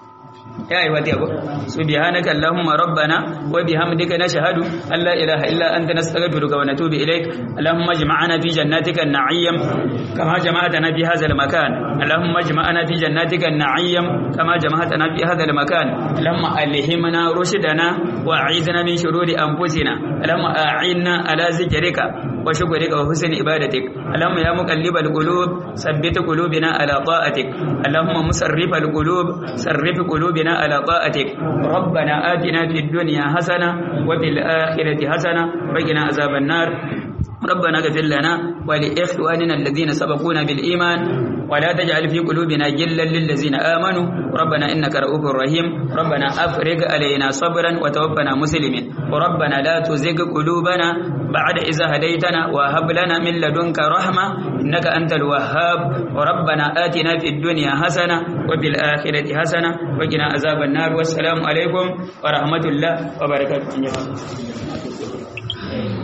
[SPEAKER 1] يا أيها الأخوة سبحانك اللهم ربنا وبحمدك نشهد أن لا إله إلا أنت نستغفرك ونتوب إليك اللهم اجمعنا في جناتك النعيم كما جمعتنا في هذا المكان اللهم اجمعنا في جناتك النعيم كما جمعتنا في هذا المكان اللهم ألهمنا رشدنا وأعيذنا من شرور أنفسنا اللهم أعنا على ذكرك وشكرك وحسن عبادتك اللهم يا مقلب القلوب ثبت قلوبنا على طاعتك اللهم مصرف القلوب صرف قلوبنا على طاعتك ربنا آتنا في الدنيا حسنة وفي الآخرة حسنة وقنا عذاب النار ربنا اغفر لنا ولإخواننا الذين سبقونا بالإيمان ولا تجعل في قلوبنا جلا للذين آمنوا ربنا إنك رؤوف رحيم ربنا أفرغ علينا صبرا وتوفنا مسلمين وربنا لا تزغ قلوبنا بعد إذا هديتنا وهب لنا من لدنك رحمة إنك أنت الوهاب وربنا آتنا في الدنيا حسنة وفي الآخرة حسنة وقنا عذاب النار والسلام عليكم ورحمة الله وبركاته